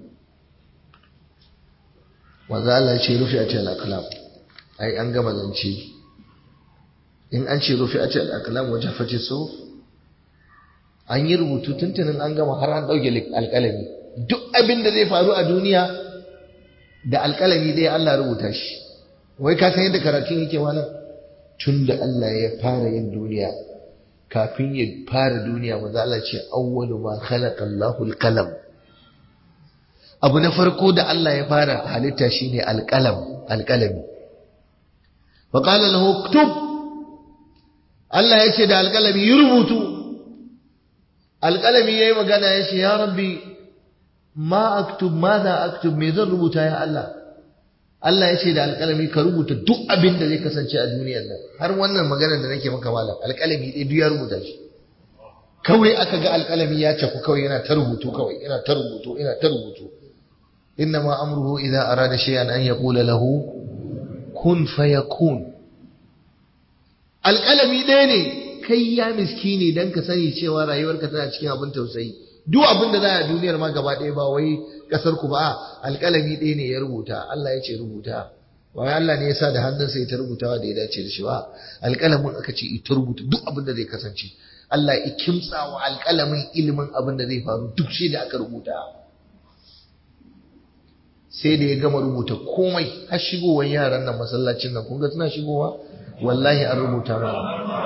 wanzu Allah ce rufe a ce al'akalam ai an gama zance in an ce rufe a ce al'akalam wajen face so an yi rubutu tuntunin an gama har an ɗauke alƙalami duk abin da zai faru a duniya da alƙalami dai Allah rubuta shi wai ka san yadda karatun yake wani tun da Allah ya fara yin duniya kafin ya fara duniya maza Allah ce awwalu ma khalaqa Allahu al-qalam abu na farko da Allah ya fara halitta shine al-qalam al-qalami wa qala lahu uktub Allah ya ce da al-qalami yi rubutu al-qalami yayi magana ya ce ya rabbi ma aktub madha aktub me zan rubuta ya Allah Allah ya ce da alƙalami ka rubuta duk abin da zai kasance a duniyar nan har wannan maganar da nake maka malam alƙalami ɗaya duk ya rubuta shi kawai aka ga alƙalami ya caku kawai yana ta rubutu kawai yana ta rubutu yana ta rubutu inna ma amruhu idza arada shay'an an yaqula lahu kun fayakun alƙalami ɗaya ne kai ya miskini dan ka sani cewa rayuwarka tana cikin abin tausayi duk abin da za a duniyar ma gaba ɗaya ba wai ƙasar ku ba alƙalami ɗaya ne ya rubuta Allah ya ce rubuta wai Allah ne ya sa da hannunsa ya ta rubutawa da ya dace da shi ba alƙalamin aka ce ita rubuta duk abin da zai kasance Allah ya kimtsa wa alƙalamin ilimin abin da zai faru duk shi da aka rubuta sai da ya gama rubuta komai har shigowar yaran nan masallacin nan kun ga suna shigowa wallahi an rubuta mana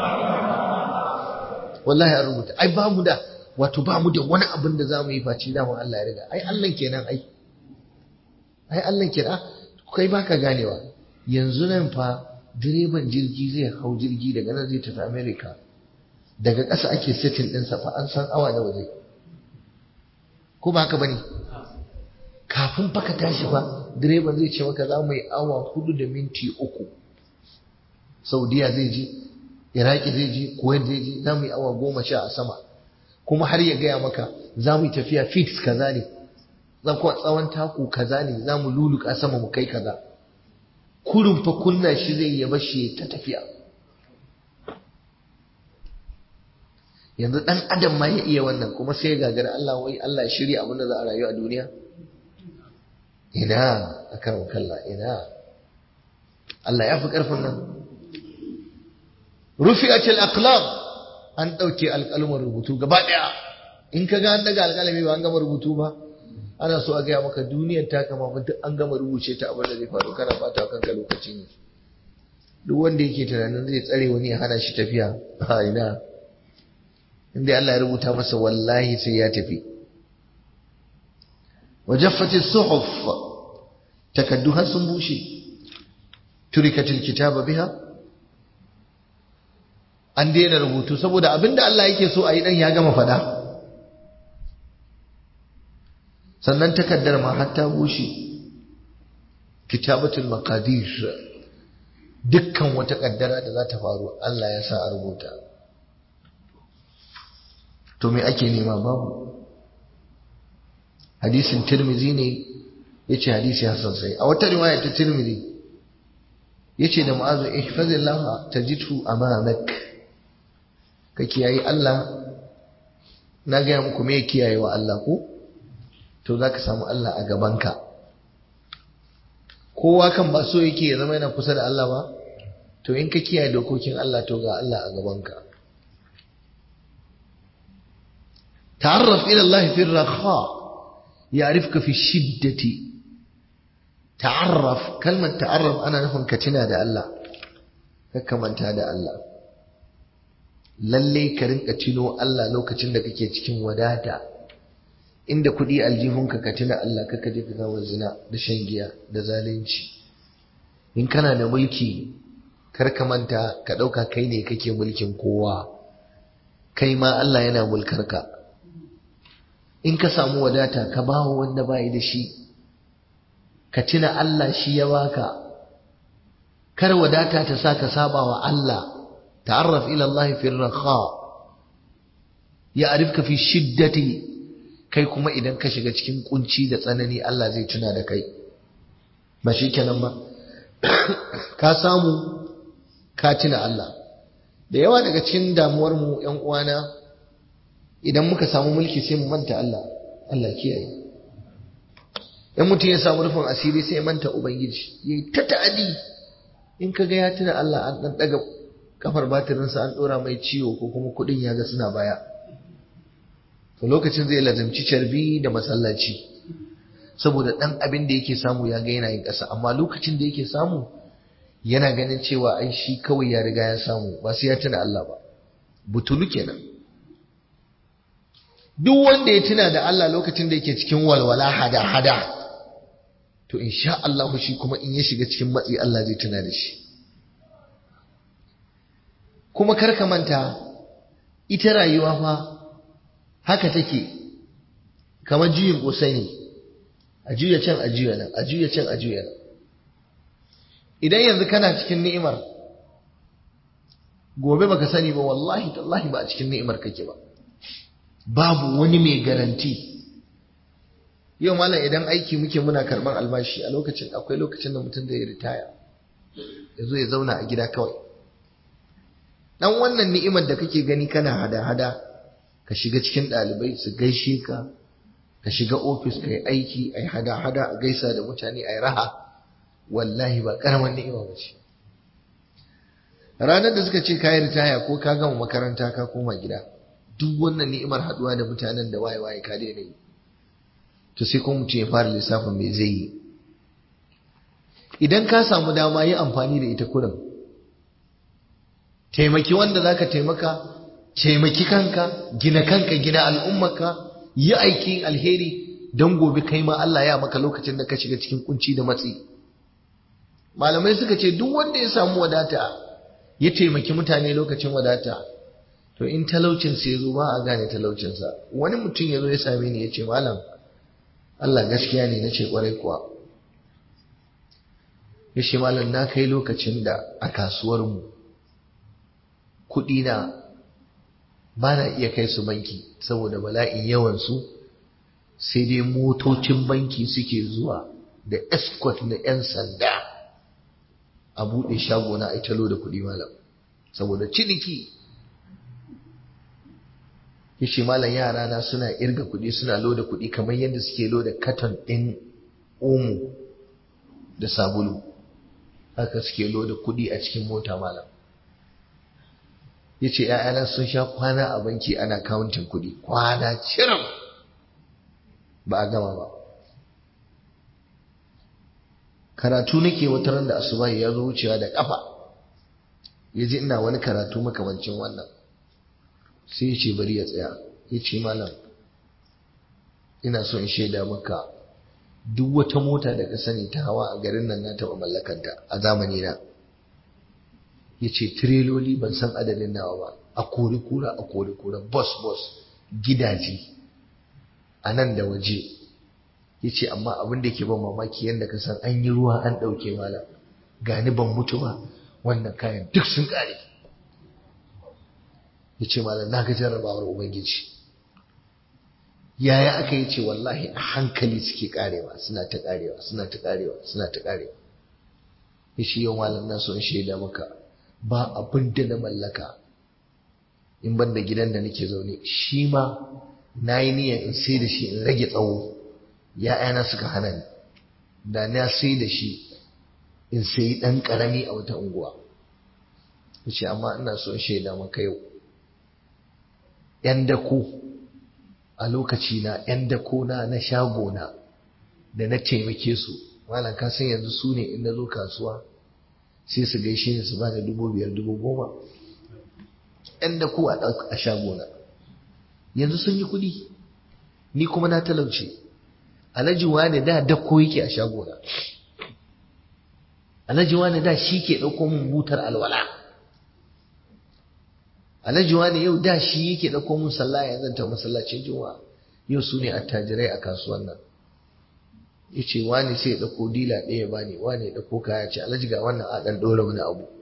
wallahi an rubuta ai ba mu da wato ba mu da wani abin da za mu yi face daman Allah ya riga ai Allah kenan ai ai Allah kenan kai baka ganewa yanzu nan fa direban jirgi zai hau jirgi daga nan zai tafi America daga ƙasa ake setting ɗinsa fa an san awa nawa zai ko ba haka bane kafin fa ka tashi fa direban zai ce maka za mu yi awa hudu da minti uku Saudiya zai je Iraki zai je Kuwait zai je za mu yi awa goma sha a sama kuma har ya gaya maka za mu yi tafiya fix kaza ne tsawon taku kaza ne za mu luluka sama mu kai kaza kurin fa kunna shi zai yaba shi ta tafiya yanzu dan adam ma ya iya wannan kuma sai ya gagara Allah wai Allah ya shirya abin da za a rayu a duniya ina akan kalla ina Allah ya fi karfin nan rufi'atil aqlam an ɗauke alƙalmar rubutu gaba ɗaya in ka ga an daga alƙalami ba an gama rubutu ba ana so a gaya maka duniyar ta kama duk an gama rubuce ta abin da zai faru kana fata kanka lokaci ne duk wanda yake tunanin zai tsare wani ya hana shi tafiya a ina inda Allah ya rubuta masa wallahi sai ya tafi wajaffati suhuf takaddu har sun bushe turikatil kitaba biha an daina rubutu saboda abinda Allah yake so a yi dan ya gama fada sannan takaddar ma hatta bushe kitabatul maqadir dukkan wata kaddara da za ta faru Allah ya sa a rubuta to me ake nema babu hadisin tirmizi ne yace hadisi hasan sai a wata riwaya ta tirmizi yace da mu'azu ihfazillah tajidhu amamak ka kiyaye Allah na ga muku me kiyaye wa Allah ko to zaka samu Allah a gabanka kowa kan ba so yake ya zama yana kusa da Allah ba to in ka kiyaye dokokin Allah to ga Allah a gabanka ta'arraf ila Allah fi ar-rakha ya'rifka fi shiddati ta'arraf kalmar ta'arraf ana nufin ka tuna da Allah ka manta da Allah lalle ka rinka tuno Allah lokacin da kake cikin wadata inda kuɗi aljihunka ka tuna Allah kaka je ka kawo zina da shan giya da zalunci in kana da mulki kar ka manta ka ɗauka kai ne kake mulkin kowa kai ma Allah yana mulkar ka in ka samu wadata ka bawa wanda bai da shi ka tuna Allah shi ya baka kar wadata ta sa ka saba wa Allah ta'arraf ila Allah fi ar-rakha ya'rifka fi shiddati kai kuma idan ka shiga cikin kunci da tsanani Allah zai tuna da kai ba shi kenan ba ka samu ka tuna Allah da yawa daga cikin damuwar mu ƴan uwana idan muka samu mulki sai mu manta Allah Allah kiyaye in mutum ya samu rufin asiri sai ya manta ubangiji yayi ta ta'adi in kaga ya tuna Allah an dan daga kafar batirinsa an dora mai ciwo ko kuma kudin ya ga suna baya to lokacin zai lazimci carbi da masallaci saboda dan abin da yake samu ya ga yana yin ƙasa amma lokacin da yake samu yana ganin cewa ai shi kawai ya riga ya samu ba sai ya tuna Allah ba butulu kenan duk wanda ya tuna da Allah lokacin da yake cikin walwala hada hada to insha Allah shi kuma in ya shiga cikin matsi Allah zai tuna da shi kuma kar ka manta ita rayuwa fa haka take kamar juyin kosai ne a juya can a juya nan a juya can a juya nan idan yanzu kana cikin ni'imar gobe baka sani ba wallahi tallahi ba a cikin ni'imar kake ba babu wani mai garanti yau malam idan aiki muke muna karban albashi a lokacin akwai lokacin da mutum zai ritaya ya zo ya zauna a gida kawai dan wannan ni'imar da kake gani kana hada-hada ka shiga cikin ɗalibai su gaishe ka ka shiga ofis ka yi aiki a yi hada-hada a gaisa da mutane a yi raha wallahi ba ƙaramin ni'ima ba ce ranar da suka ce ka yi ritaya ko ka gama makaranta ka koma gida duk wannan ni'imar haɗuwa da mutanen da waye-waye ka daina yi to sai kuma mutum ya fara lissafin me zai yi idan ka samu dama yi amfani da ita kurin taimaki wanda zaka taimaka taimaki kanka gina kanka gina al'ummarka yi aikin alheri don gobe kai ma Allah ya maka lokacin da ka shiga cikin kunci da matsi malamai suka ce duk wanda ya samu wadata ya taimaki mutane lokacin wadata to in talaucinsa ya zo ba a gane talaucinsa wani mutum ya zo ya same ni ya ce malam Allah gaskiya ne na ce kwarai kuwa ya ce malam na kai lokacin da a kasuwarmu kuɗina ba na iya kai su banki saboda bala'in yawansu sai dai motocin banki suke zuwa da escort na 'yan sanda a buɗe shago na aitalo da kuɗi malam saboda ciniki yace malam yara na suna irga kuɗi suna loda kuɗi kamar yadda suke loda katon ɗin omo da sabulu haka suke loda kuɗi a cikin mota malam yace ‘ya'yana sun sha kwana a banki ana kawuntin kuɗi kwana cirim ba a gama ba karatu nake wata ran da asubahi ya zo wucewa da ƙafa ya ji ina wani karatu makamancin wannan sai ya ce bari ya tsaya ya ce malam ina so in shaida maka duk wata mota da ka sani ta hawa a garin nan na taɓa mallakanta a zamani na ya ce tireloli ban san adadin nawa ba a kori kura a kori kura bus bus gidaje a nan da waje ya ce amma abin da ke ban mamaki yadda ka san an yi ruwa an ɗauke malam gani ban mutu ba wannan kayan duk sun ƙare ya ce malam na ga jarrabawar ubangiji yaya aka yi ce wallahi a hankali suke karewa suna ta karewa suna ta karewa suna ta karewa ya ce yau malam na son shaida maka ba abin da na mallaka in ban da gidan da nake zaune shi ma na yi niyyar in sai da shi in rage tsawo ya'yana suka hana ni da na sai da shi in sayi ɗan ƙarami a wata unguwa ya ce amma ina son shaida maka yau ‘yan dako a lokaci na ‘yan dako na na shago na da na taimake su malam ka san yanzu su ne in na zo kasuwa sai su gaishe ni su ba da dubu biyar dubu goma ‘yan dako a shago na yanzu sun yi kuɗi ni kuma na talauce alhaji wani da dako yake a shago na alhaji wani da shi ke ɗauko min butar alwala alhaji wani yau da shi yake ɗauko min sallah ya zanta masallacin juma'a yau su ne attajirai a kasuwan nan ya ce wani sai ya ɗauko dila ɗaya ba ne wani ya ɗauko kaya ce alhaji ga wannan a ɗan ɗora wani abu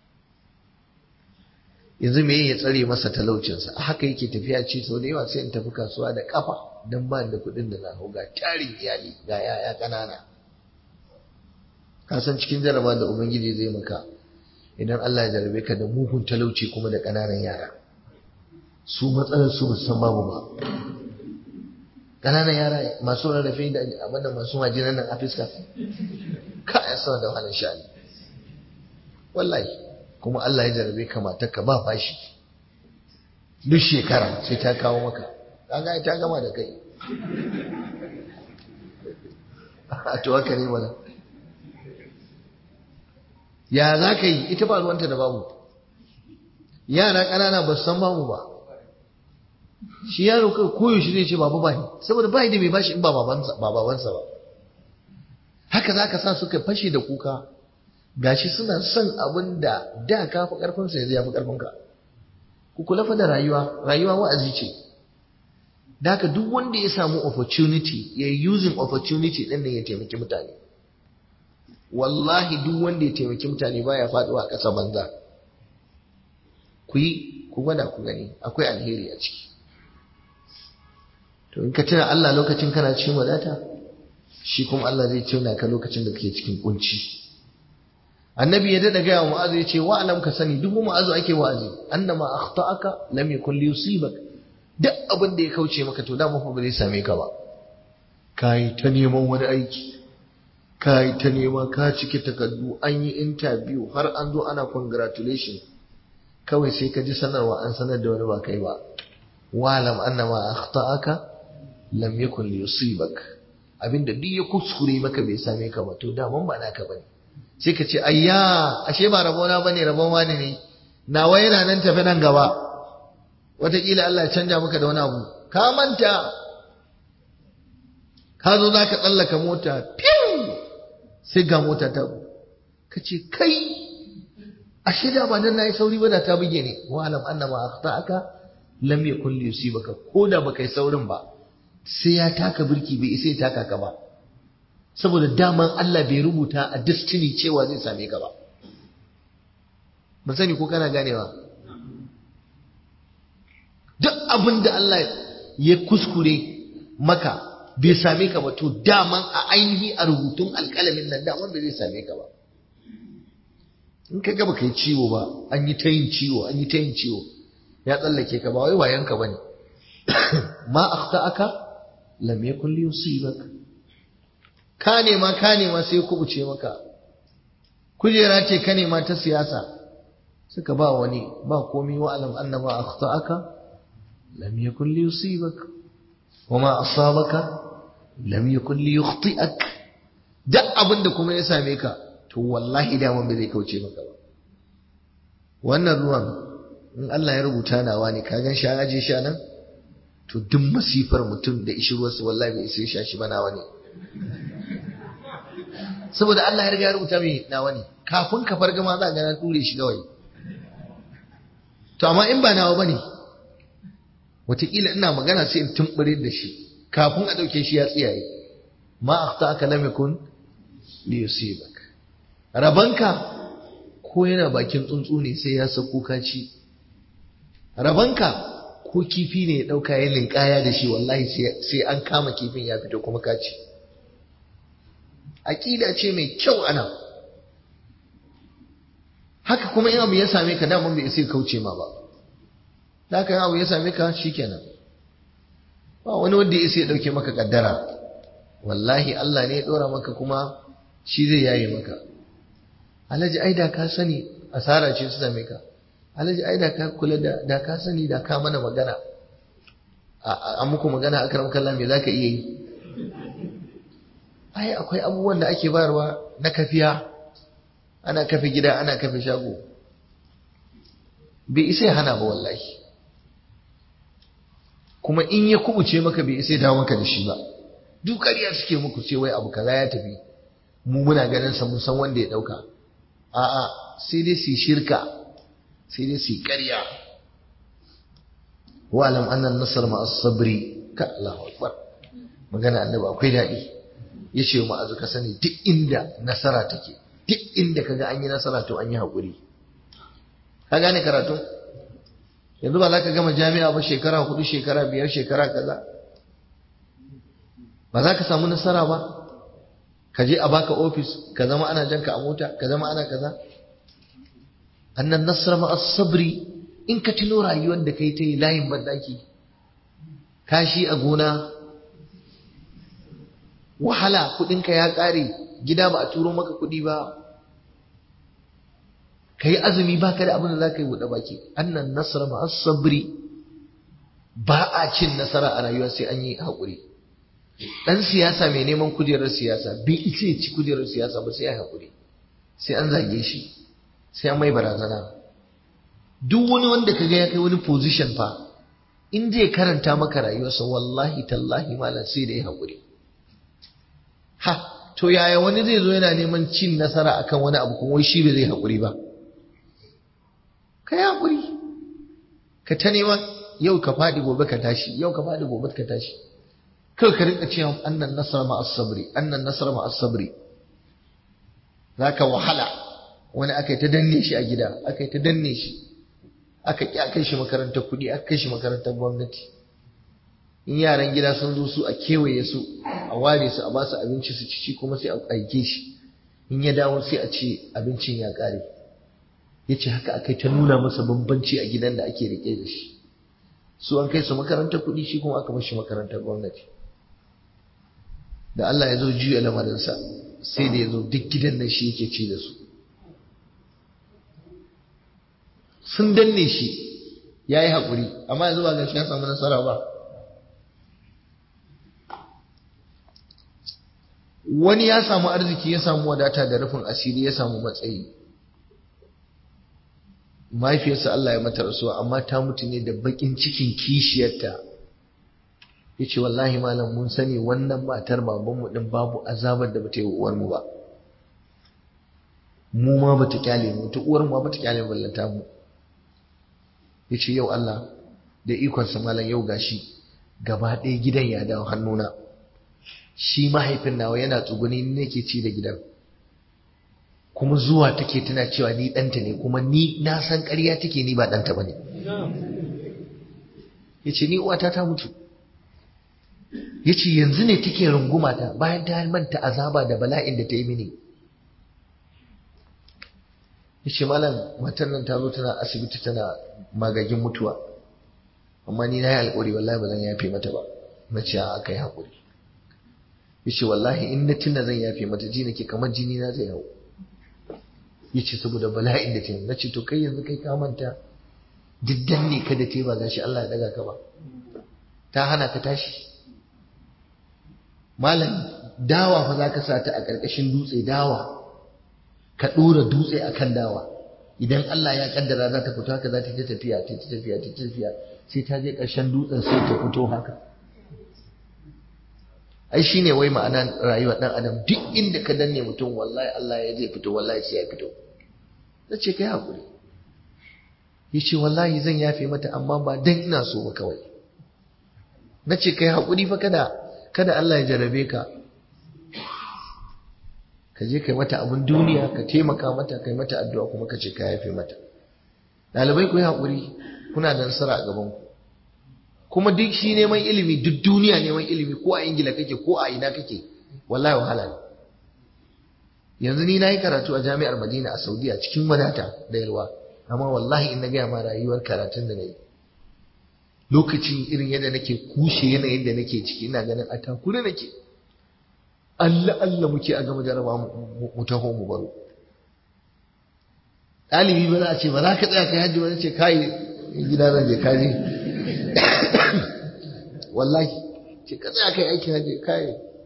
yanzu me ya tsare masa talaucinsa a haka yake tafiya ce sau da yawa sai in tafi kasuwa da kafa don ba da kuɗin da na hau ga tarin iyali ga yaya ƙanana ka san cikin jaraba da ubangiji zai maka idan Allah ya jarabe ka da mugun talauci kuma da ƙananan yara su matsalar su san babu ba ƙananan yara masu rarrafe da abin da masu majinan nan a fiska ka ya sama da wahalar sha'ani wallahi kuma Allah ya jarabe ka matar ka ba fashi duk shekara sai ta kawo maka kaga ta gama da kai a to haka ne mana ya za ka yi ita ba ruwanta da babu yara ƙanana ba su san babu ba shi yaro kai koyaushe zai ce babu ba saboda ba da mai bashi in ba babansa ba haka za ka sa suka fashe da kuka gashi suna son abin da da ka fi ƙarfinsa yanzu ya fi ƙarfinka ku kula fa da rayuwa rayuwa wa'azi ce da haka duk wanda ya samu opportunity ya using opportunity ɗin nan ya taimaki mutane wallahi duk wanda ya taimaki mutane baya faduwa a ƙasa banza ku yi ku gwada ku gani akwai alheri a ciki to in ka tuna Allah lokacin kana cikin wadata shi kuma Allah zai tuna ka lokacin da kake cikin kunci annabi ya dada gaya wa mu'azu ya ce wa'alam ka sani duk mu'azu ake wa'azi annama akhta'aka lam yakun li yusibak duk abin da ya kauce maka to da fa ba zai same ka ba kai ta neman wani aiki ka yi ta nema ka cike takardu an yi interview har an zo ana congratulation kawai sai ka ji sanarwa an sanar da wani ba kai ba walam annama akhta'aka lam yakun yusibak abinda duk ya kuskure maka bai same ka ba to daman ba naka bane sai ka ce ayya ashe ba rabona bane rabon wani ne nawa yana nan tafi nan gaba wataƙila Allah ya canja maka da wani abu ka manta ka zo za ka tsallaka mota fiw sai ga mota ta ka ce kai ashe da ba nan nayi sauri ba da ta buge ni wa alam annama akhta'aka lam yakun li yusibaka ko da baka yi saurin ba sai ya taka birki bai isa ya taka ka ba saboda daman Allah bai rubuta a destiny cewa zai same ka ba ban sani ko kana ganewa duk abin da Allah ya kuskure maka bai same ka ba to daman a ainihi a rubutun alƙalamin nan daman da zai same ka ba in ka gaba kai ciwo ba an yi ta yin ciwo an yi ta yin ciwo ya tsallake ka ba wai wayanka ba ne ma akhta'aka lam yakun li yusibak ka nema ka nema sai kubuce maka kujera ce ka nema ta siyasa suka ba wani ba komai wa alam annama akhta'aka lam yakun li yusibak wama asabaka lam yakun li yukhti'ak duk abin da kuma ya same ka to wallahi daman bai zai kauce maka ba wannan ruwan in Allah ya rubuta nawa ne ka gan sha aje sha nan to duk masifar mutum da ishi ruwarsa wallahi bai isa sha shi ba nawa ne saboda Allah ya riga ya rubuta mai nawa ne kafin ka farga ma za ga na ture shi kawai to amma in ba nawa bane wataƙila ina magana sai in tumbure da shi kafin a ɗauke shi ya tsiyaye ma akhtaka lam yakun li yusibak rabanka ko yana bakin tsuntsu ne sai ya sako kaci rabanka ko kifi ne ya ɗauka ya linkaya da shi wallahi sai an kama kifin ya fito kuma kaci aƙida ce mai kyau ana haka kuma in abu ya same ka daman bai sai kauce ma ba da haka abu ya same ka shikenan ba wani wanda ya sai ya ɗauke maka kaddara wallahi Allah ne ya ɗora maka kuma shi zai yaye maka alhaji ai da ka sani asara ce su same ka alhaji ai da ka kula da da ka sani da ka mana magana a muku magana a karam kallon me za ka iya yi ai akwai abubuwan da ake bayarwa na kafiya ana kafe gida ana kafe shago bai isa ya hana ba wallahi kuma in ya kubuce maka bai isa ya dawo maka da shi ba duk ƙarya suke muku ce wai abu kaza ya tafi mu muna ganin sa mun san wanda ya dauka a'a sai dai su shirka sai dai su ƙarya wa alam anna an-nasr ma as-sabri ka Allahu akbar magana annabi akwai dadi yace mu azuka sani duk inda nasara take duk inda kaga an yi nasara to an yi hakuri ka gane karatu yanzu ba za ka gama jami'a ba shekara hudu shekara biyar shekara kaza ba za ka samu nasara ba ka je a baka ofis ka zama ana janka a mota ka zama ana kaza annan nasra ma as-sabri in ka tuno rayuwar da kai ta yi layin bandaki kashi a gona wahala kudinka ya kare gida ba a turo maka kudi ba ka yi azumi ba ka da abin da za ka yi buɗe baki annan nasara ma sabri ba a cin nasara a rayuwa sai an yi haƙuri ɗan siyasa mai neman kujerar siyasa bai ita ci kujerar siyasa ba sai ya haƙuri sai an zage shi sai an mai barazana duk wani wanda ka ga ya kai wani position fa in zai karanta maka rayuwarsa wallahi tallahi malam sai da ya haƙuri ha to yaya wani zai zo yana neman cin nasara akan wani abu kuma wai shi bai zai haƙuri ba ka yi haƙuri ka ta nema yau ka faɗi gobe ka tashi yau ka faɗi gobe ka tashi kawai ka rinka cewa annan nasara ma as-sabri annan nasara ma as-sabri zaka wahala wani aka yi ta danne shi a gida aka yi ta danne shi aka ƙi a kai shi makarantar kuɗi aka kai shi makarantar gwamnati in yaran gida sun zo su a kewaye su a ware su a ba su abinci su ci kuma sai a aike shi in ya dawo sai a ce abincin ya ƙare ya ce haka aka ta nuna masa bambanci a gidan da ake rike da shi su an kai su makarantar kuɗi shi kuma aka mashi makarantar gwamnati da Allah ya zo juya lamarinsa sai da ya zo duk gidan nan shi yake ci da su sun danne shi ya yi haƙuri amma yanzu ba gashi ya samu nasara ba wani ya samu arziki ya samu wadata da rufin asiri ya samu matsayi mahaifiyarsa Allah ya mata rasuwa amma ta mutu ne da bakin cikin kishiyarta ya ce wallahi malam mun sani wannan matar babanmu din babu azabar da bata yi uwarmu ba mu ma bata kyale mu ta uwar ma bata kyale ballanta mu ya ce yau Allah da ikonsa malam yau gashi gaba ɗaya gidan ya dawo hannuna shi mahaifin nawa yana tsuguni ne ke ci da gidan kuma zuwa take tana cewa ni ɗanta ne kuma ni na san ƙarya take ni ba ɗanta ba ne ya ce ni uwata ta mutu ya ce yanzu ne take runguma ta bayan ta manta azaba da bala'in da ta yi mini ya ce malam matar nan ta zo tana asibiti tana magagin mutuwa amma ni na yi alƙawari wallahi ba zan yafe mata ba na ce aka yi haƙuri ya ce wallahi in na tuna zan yafe mata ji nake kamar jini na zai hau ya ce saboda bala'in da ta yi na ce to kai yanzu kai ka manta diddan ne ka da te ba gashi Allah ya daga ka ba ta hana ka tashi malam dawa fa za ka sa ta a ƙarƙashin dutse dawa ka ɗora dutse a kan dawa idan Allah ya kaddara za ta fito haka za ta ta tafiya ta ta tafiya ta tafiya sai ta je ƙarshen dutsen sai ta fito haka ai shine wai ma'ana rayuwar dan adam duk inda ka danne mutum wallahi Allah ya zai fito wallahi sai ya fito nace kai hakuri yace wallahi zan yafe mata amma ba dan ina so ba kawai nace kai hakuri fa kada kada Allah ya jarabe ka ka je kai mata abin duniya ka taimaka mata kai mata addu'a kuma ka ce ka yafe mata ɗalibai ku yi haƙuri kuna da nasara a gaban ku kuma duk shi neman ilimi duk duniya neman ilimi ko a ingila kake ko a ina kake wallahi wahala ne yanzu ni na yi karatu a jami'ar madina a saudiya cikin wadata da yalwa amma wallahi in na gaya ma rayuwar karatun da na yi lokacin irin yadda nake kushe yanayin da nake ciki ina ganin a takure nake Allah Allah muke a gama jaraba mu taho mu baro ɗalibi ba za a ce ba za ka tsaya kai hajji ba ce kai gida zan je kaji wallahi ce ka tsaya kai aikin hajji kai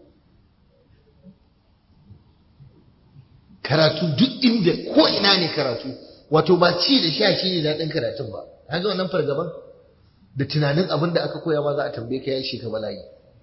karatu duk inda ko ina ne karatu wato ba ci da sha shi ne daɗin karatun ba haka wannan fargaban da tunanin abin da aka koya ma za a tambaye ka ya shi ka bala'i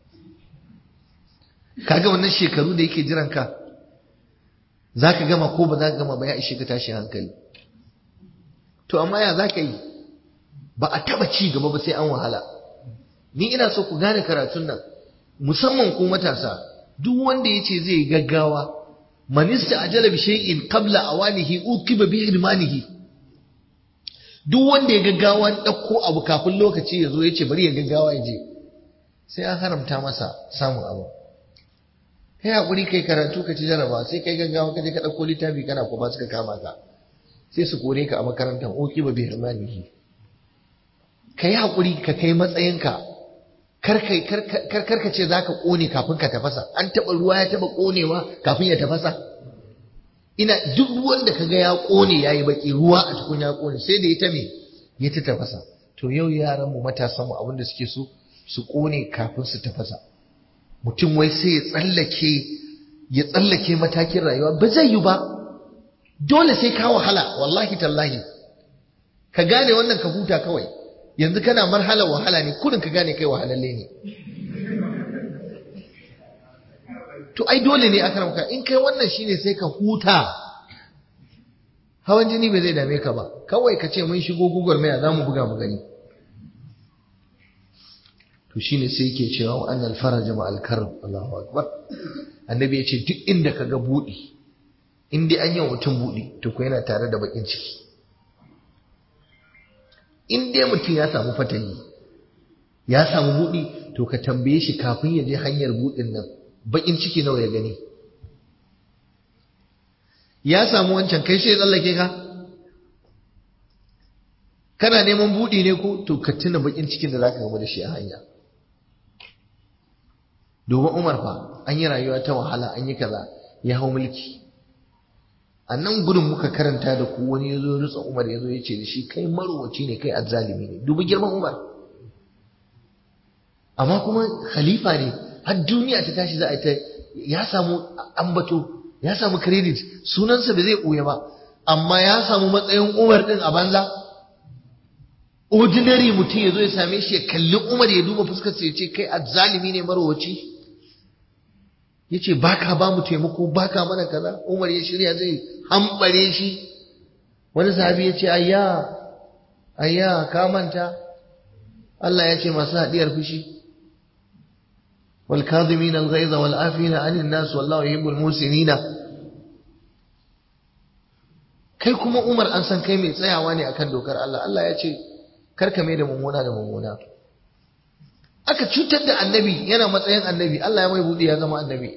kaga wannan shekaru da yake jiran ka za ka gama ko ba za ka gama ba ya ishe ka tashi hankali to amma ya za ka yi ba a taba ci gaba ba sai an wahala ni ina so ku gane karatun nan musamman ku matasa duk wanda ya ce zai gaggawa manista ajala bi shay'in qabla awanihi ukiba bi irmanihi duk wanda ya gaggawa dauko abu kafin lokaci ya zo ya ce bari ya gaggawa ya je sai an haramta masa samun abu kai hakuri kai karatu ka ci jaraba sai kai gaggawa ka je ka dauko littafi kana ko ba suka kama ka sai su kore ka a makarantar oki ba bi hirmanihi kai hakuri ka kai matsayinka kar kai kar kar ka ce zaka kone kafin ka tafasa an taba ruwa ya taba konewa kafin ya tafasa ina duk ruwan da kaga ya kone yayi baki ruwa a tukun ya kone sai da ya ta me ya ta tafasa to yau yaran mu matasan mu abinda suke so su kone kafin su tafasa mutum wai sai ya tsallake ya tsallake matakin rayuwa ba zai yi ba dole sai ka wahala wallahi tallahi ka gane wannan ka huta kawai yanzu kana marhala wahala ne kurin ka gane kai wahalalle ne to ai dole ne aka ramka in kai wannan shine sai ka huta hawan jini bai zai dame ka ba kawai ka ce mun shigo gugur maya za mu buga mu gani to shine sai yake cewa wa annal faraja ma al-karb Allahu akbar annabi ya ce duk inda ka ga budi in dai an yi mutum budi to ko yana tare da bakin ciki in dai mutum ya samu fatani ya samu budi to ka tambaye shi kafin ya je hanyar budin nan bakin ciki nawa ya gani ya samu wancan kai sai ya tsallake ka kana neman budi ne ko to ka tuna bakin cikin da zaka gaba da shi a hanya domin Umar fa an yi rayuwa ta wahala an yi kaza ya hau mulki a nan gudun muka karanta da ku wani ya zo rutsa Umar ya zo ya ce da shi kai marowaci ne kai azzalimi ne dubi girman Umar amma kuma khalifa ne har duniya ta tashi za a ta ya samu ambato ya samu credit sunansa ba zai ɓoye ba amma ya samu matsayin Umar din a banza ordinary mutum ya zo ya same shi ya kalli Umar ya duba fuskarsa ya ce kai azzalimi ne marowaci ya ce ba ka ba mu taimako ba ka mana kaza umar ya shirya zai hambare shi wani sahabi ya ce ayya ayya ka manta Allah ya ce masu haɗiyar fushi wal kadhimin al ghaiza wal afina anin nas wallahu yuhibbul musinina kai kuma Umar an san kai mai tsayawa ne akan dokar Allah Allah ya ce karka mai da mummuna da mummuna aka cutar da annabi yana matsayin annabi Allah ya mai buɗe ya zama annabi